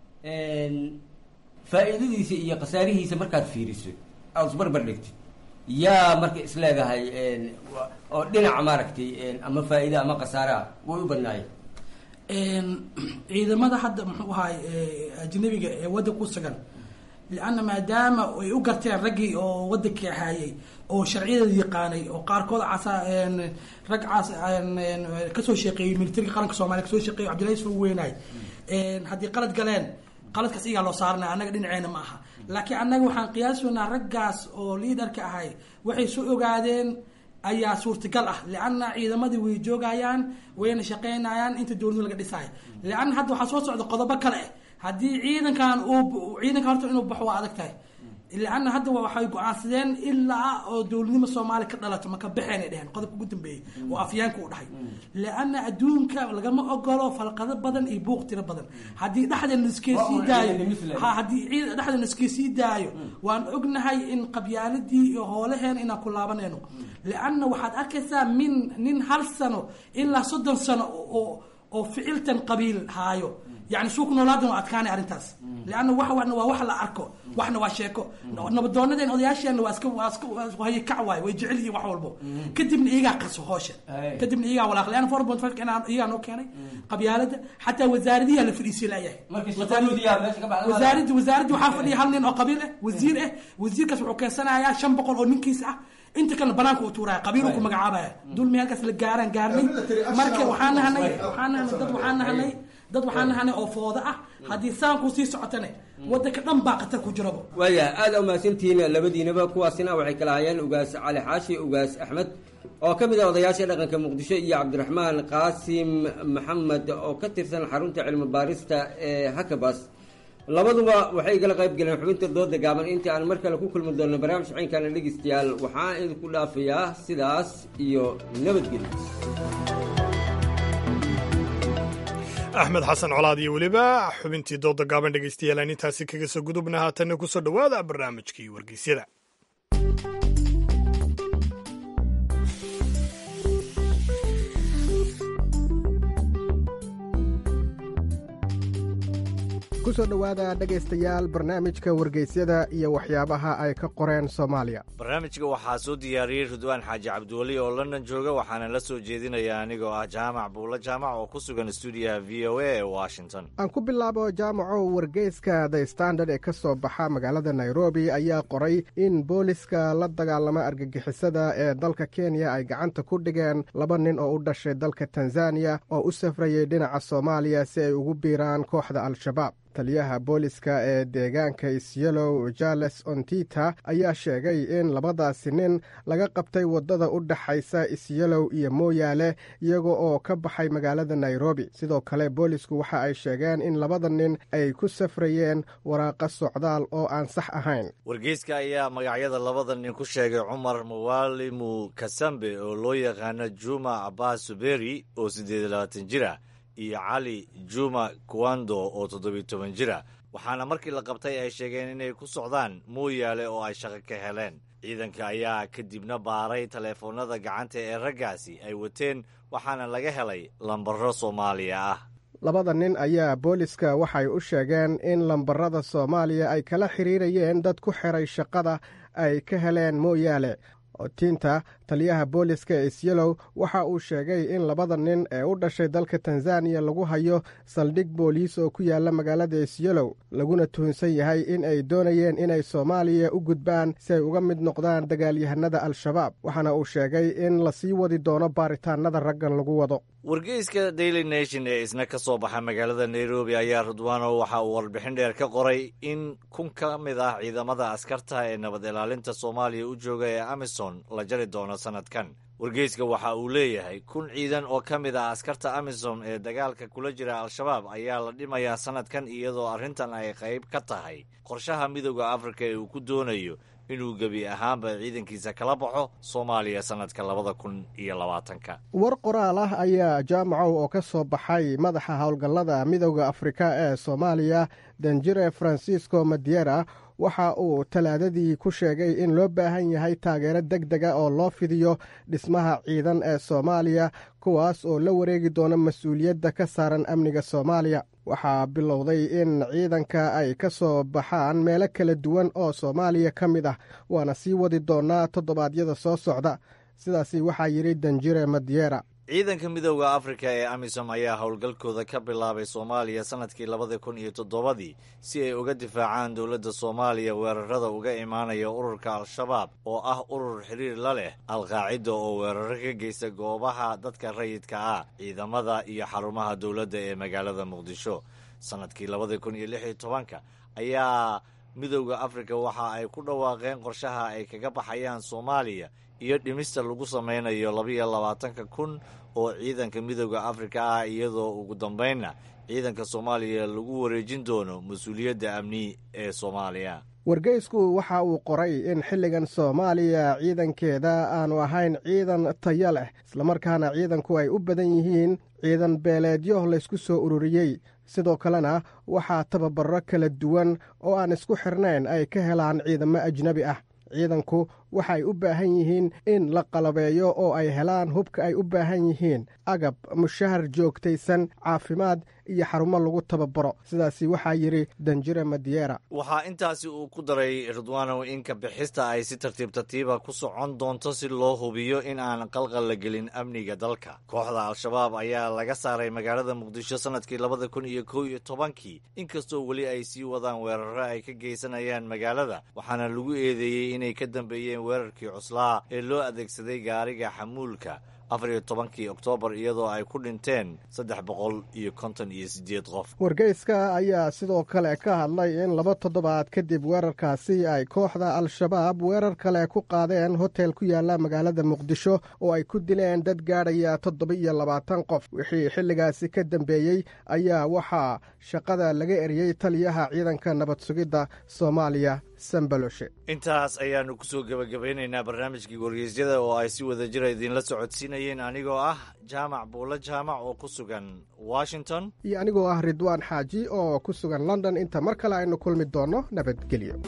faa'iidadiisa iyo khasaarihiisa markaad fiiriso aad isbarbar dhigtid yaa marka isleedahay oo dhinaca maaragtay ama faa'iida ama khasaaraha way u badnaayeen ciidamada hadda muxuu ahaay ajnabiga ee waddanka ku sugan lianna maadaama ay u garteen raggii oo waddankii ahaayey oo sharciyadeeda yaqaanay oo qaarkood casa rag cas kasoo shaqeeyey militariga qaranka soomaliya kasoo shaqeeyey cabdillahi soo weynaay haddii qalad galeen qaladkaas iyagaa loo saaranaya annaga dhinaceena ma aha laakiin annaga waxaan qiyaasoynaa raggaas oo liidarka ahay waxay soo ogaadeen ayaa suurtagal ah lianna ciidamadii way joogayaan wayna shaqeynayaan inta dowladu laga dhisaayo lianna hadda waxaa soo socda qodobo kale ah haddii ciidankan uu ciidanka horta inuu baxo waa adag tahay lianna hadda waxay go-aansadeen ilaa oo dowladnimo soomaaliya ka dhalato maka baxeenay dheheen qodobka ugu dambeeyey oo afyaanka u dhahay lianna adduunka lagama ogolo falqado badan iyo buuq tiro badan haddii dhexdeena iskesii daayo haddii dhexdeena iskesii daayo waan ognahay in qabyaaladii iyo hoolaheena inaan ku laabanayno lianna waxaad arkaysaa min nin hal sano ilaa soddon sano oo oo ficiltan qabiil haayo yani suu ku noolaadan waa adkaanay arrintaas leanna wax wana waa wax la arko waxna waa sheeko nabadoonadeen odayaasheenna waa iska waa iska haye kac waayo way jecel yihiin wax walbo kadibna iyagaa qaso hoosha kadibna iyagaa walaaq leanna four point five iyagaa noo keenay qabyaalada xataa wasaaradiyaa la fadhiisay laayahay wasaaradda wasaaradda waxaa fadhiya hal nin oo qabiil ah wasiir ah wasiirkaas wuxuu keensanayaa shan boqol oo ninkiis ah inta kalena banaanka u tuuraya qabiilu ku magacaabaya dulmi halkaas la gaaraan gaarnay marka waxaan nahanay waxaan nahanay dad waxaan nahanay dad waxaan nahanay oo fooda ah haddii saanku sii socotane wadanka dhan baa khatar ku jiraba waaya aada umahadsantihiin labadiinaba kuwaasina waxay kala hayeen ugaas cali xaashi ugaas axmed oo ka mid ah odayaasha dhaqanka muqdisho iyo cabdiraxmaan qaasim maxamed oo ka tirsan xarunta cilmi baarista ee hakabas labaduba waxay igala qayb galeen xubinta dooda gaaban intii aan mar kale ku kulmi doonno barnaamij ciinkana dhegeystayaal waxaan idinku dhaafayaa sidaas iyo nabadgelyo axmed xasan colaad iyo weliba xubintii dooda gaaban dhegeystayaal aan intaasi kaga soo gudubna haatanna kusoo dhowaada barnaamijkii wargeysyada ku soo dhowaada dhegaystayaal barnaamijka wargeysyada iyo waxyaabaha ay ka qoreen soomaaliya barnaamijka waxaa soo diyaariyey ridwaan xaaji cabdiweli oo london jooga waxaana la soo jeedinaya anigoo ah jaamac buulo jaamac oo ku sugan stuudiyaha v o a ee washington aan ku bilaabo jaamaco wargeyska the standard ee ka soo baxa magaalada nairobi ayaa qoray in booliska la dagaalama argagixisada ee dalka kenya ay gacanta ku dhigeen laba nin oo u dhashay dalka tanzaniya oo u safrayay dhinaca soomaaliya si ay ugu biiraan kooxda al-shabaab taliyaha booliska ee deegaanka isyalow jales ontita ayaa sheegay in labadaasi nin laga qabtay waddada u dhaxaysa isyalow iyo mooyaale iyaga oo ka baxay magaalada nairobi sidoo kale boolisku waxa ay sheegeen in labada nin ay ku safrayeen waraaqa socdaal oo aan sax ahayn wargeyska ayaa magacyada labada nin ku sheegay cumar muwalimu kasambe oo loo yaqaano juma abbas suberi oo siddeed iyo labaatan jir ah iyo cali juma kuwando oo toddobiyo toban jira waxaana markii la qabtay ay sheegeen inay ku socdaan mooyaale oo ay shaqo ka heleen ciidanka ayaa kadibna baaray taleefoonnada gacanta ee raggaasi ay wateen waxaana laga helay lambaro soomaaliya ah labada nin ayaa booliska waxay u sheegeen in lambarada soomaaliya ay kala xiriirayeen dad ku xiray shaqada ay ka heleen mooyaale otiinta taliyaha booliska ee isyalow waxa uu sheegay in labada nin ee u dhashay dalka tanzaniya lagu hayo saldhig booliis oo ku yaala magaalada isyalow laguna tuhunsan yahay in ay doonayeen inay soomaaliya u gudbaan si ay uga mid noqdaan dagaalyahanada al-shabaab waxaana uu sheegay in lasii wadi doono baaritaanada raggan lagu wado wargeyska daily nation ee isna ka soo baxa magaalada nairobi ayaa ridwaano waxa uu warbixin dheer ka qoray in kun ka mid ah ciidamada askarta ee nabad ilaalinta soomaaliya u jooga ee amisom la jari doono sanadkan wargeyska waxa uu leeyahay kun ciidan oo ka mid ah askarta amisom ee dagaalka kula jira al-shabaab ayaa la dhimayaa sanadkan iyadoo arrintan ay qayb ka tahay qorshaha midooda afrika ee uu ku doonayo inuu gebi ahaanba ciidankiisa kala baxo soomaaliya sanadka labada kun iyo labaatanka war qoraal ah ayaa jaamacow oo ka soo baxay madaxa howlgallada midooda afrika ee soomaaliya danjire francisco madiera waxa uu talaadadii ku sheegay in loo baahan yahay taageero deg dega oo loo fidiyo dhismaha ciidan ee soomaaliya kuwaas oo la wareegi doono mas-uuliyadda ka saaran amniga soomaaliya waxaa bilowday in ciidanka ay ka soo baxaan meelo kala duwan oo soomaaliya ka mid ah waana sii wadi doonaa toddobaadyada soo socda sidaasi waxaa yidhi danjire madiera ciidanka midooda afrika ee amisom ayaa howlgalkooda ka bilaabay soomaaliya sanadkii labada kun iyo toddobadii si ay uga difaacaan dowladda soomaaliya weerarada uga imaanaya ururka al-shabaab oo ah urur xiriir la leh al-qaacida oo weeraro ka geysta goobaha dadka rayidka ah ciidamada iyo xarumaha dowladda ee magaalada muqdisho sanadkii labada kun iyo lix iyo tobanka ayaa midooda afrika waxa ay ku dhawaaqeen qorshaha ay kaga baxayaan soomaaliya iyo dhimista lagu samaynayo labiiyo labaatanka kun oo ciidanka midooda afrika ah iyadoo ugu dambeynna ciidanka soomaaliya lagu wareejin doono mas-uuliyadda amni ee soomaaliya wargeysku waxa uu qoray in xilligan soomaaliya ciidankeeda aanu ahayn ciidan tayo leh islamarkaana ciidanku ay u badan yihiin ciidan beeleedyo laysku soo ururiyey sidoo kalena waxaa tababaro kala duwan oo aan isku xirnayn ay ka helaan ciidamo ajnebi ah ciidanku waxay u baahan yihiin in la qalabeeyo oo ay helaan hubka ay u baahan yihiin agab mushahar joogtaysan caafimaad iyo xarumo lagu tababaro sidaasi waxaa yidhi danjire madiera waxaa intaasi uu ku daray ridwaanow in ka bixista ay si tartiib tartiiba ku socon doonto si loo hubiyo in aan qalqal la gelin amniga dalka kooxda al-shabaab ayaa laga saaray magaalada muqdisho sanadkii labada kun iyo kow iyo tobankii inkastoo weli ay sii wadaan weeraro ay ka geysanayaan magaalada waxaana lagu eedeeyey inay ka dambeeyeen weerarkii cuslaa ee loo adeegsaday gaariga xamuulka afar iyo tobankii oktoobar iyadoo ay ku dhinteen saddex boqol iyo konton iyo siddeed qof wargeyska ayaa sidoo kale ka hadlay in laba toddobaad kadib weerarkaasi ay kooxda al-shabaab weerar kale ku qaadeen hotel ku yaala magaalada muqdisho oo ay ku dileen dad gaadhaya toddoba iyo labaatan qof wixii xilligaasi ka dambeeyey ayaa waxaa shaqada laga eriyey taliyaha ciidanka nabad sugidda soomaaliya sambaloshe intaas ayaannu kusoo gebagabeynaynaa barnaamijkii wargeysyada oo ay si wada jira idinla socodsiinayeen anigoo ah jaamac buulo jaamac oo ku sugan washington iyo anigoo ah ridwaan xaaji oo ku sugan london inta mar kale aynu kulmi doonno nabadgelyo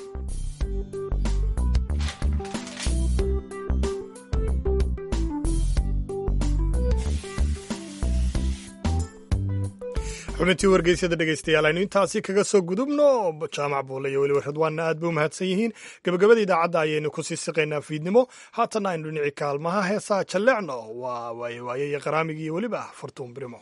xubintii wargeysyada dhegeystayaal aynu intaasi kaga soo gudubno jaamac buule iyo weliba radwaanna aad bay u mahadsan yihiin gebagabada idaacadda ayaynu kusii siqaynaa fiidnimo haatanna aynu dhinacii kaalmaha heesaa jalleecno waa waaye waaye iyo qaraamigii iyo weliba fartuun birimo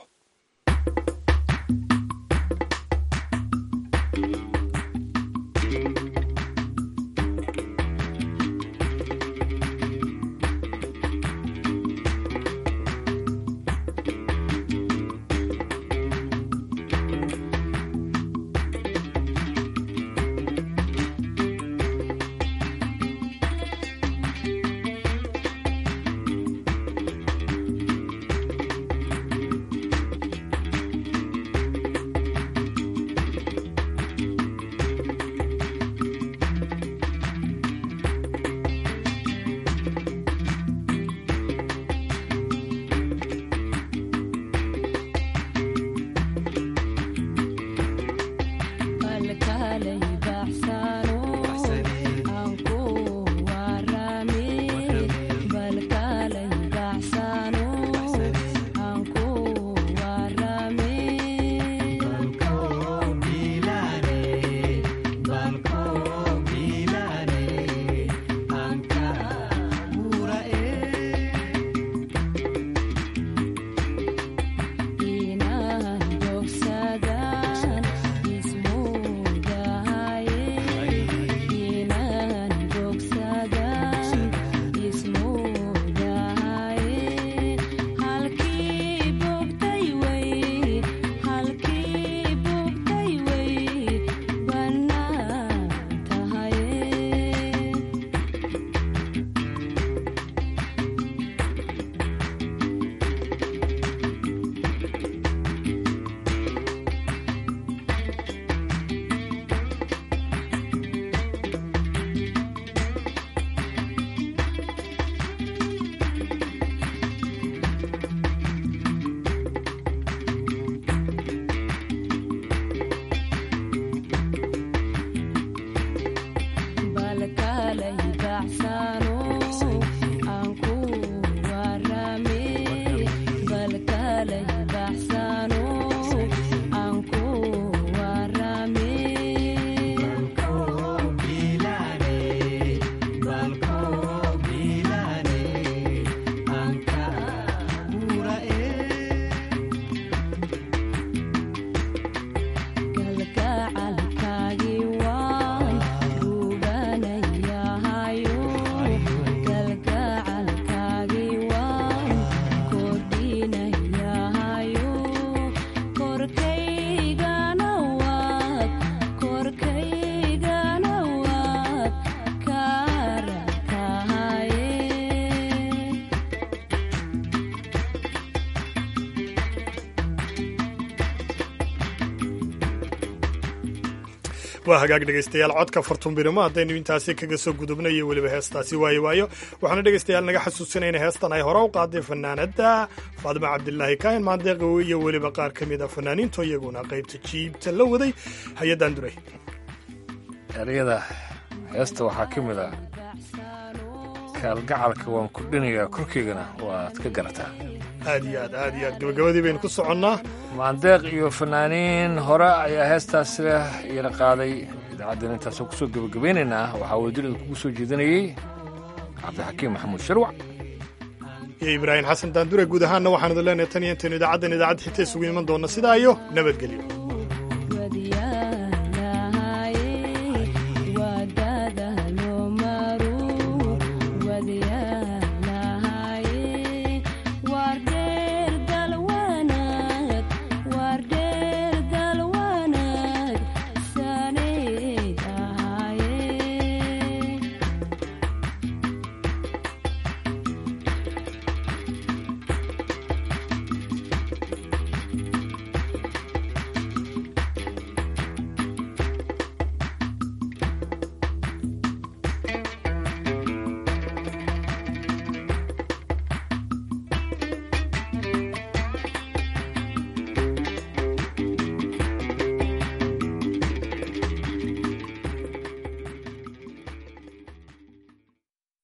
waa hagaag dhegaystayaal codka fartuunbirimo haddaynu intaasi kaga soo gudubna iyo weliba heestaasi waayo waayo waxaana dhegaystayaal naga xasuusinayna heestan ay hore u qaaday fanaanadda faadima cabdilaahi kaahin maandeeqow iyo weliba qaar ka mid a fanaaniinto iyaguna qaybta jiibta la waday hay-addan duray ereyada heesta waxaa ka mid a kaalgacalka waan kordhinayaa korkeygana waad ka garataa aad iyo aad aad iyo aad gabagabadii baynu ku soconnaa maandeeq iyo fanaaniin hore ayaa heestaas leh iyana qaaday idaacaddan intaasoo kusoo gebagabaynaynaa waxaa wadilida kugu soo jeedinayey cabdixakiim maxamuud sharwac iyo ibraahim xasan daandure guud ahaanna waxaan idin leenahay tan iyo intaynu idaacaddan idaacad xita isugu iman doonna sidaa iyo nabadgelyo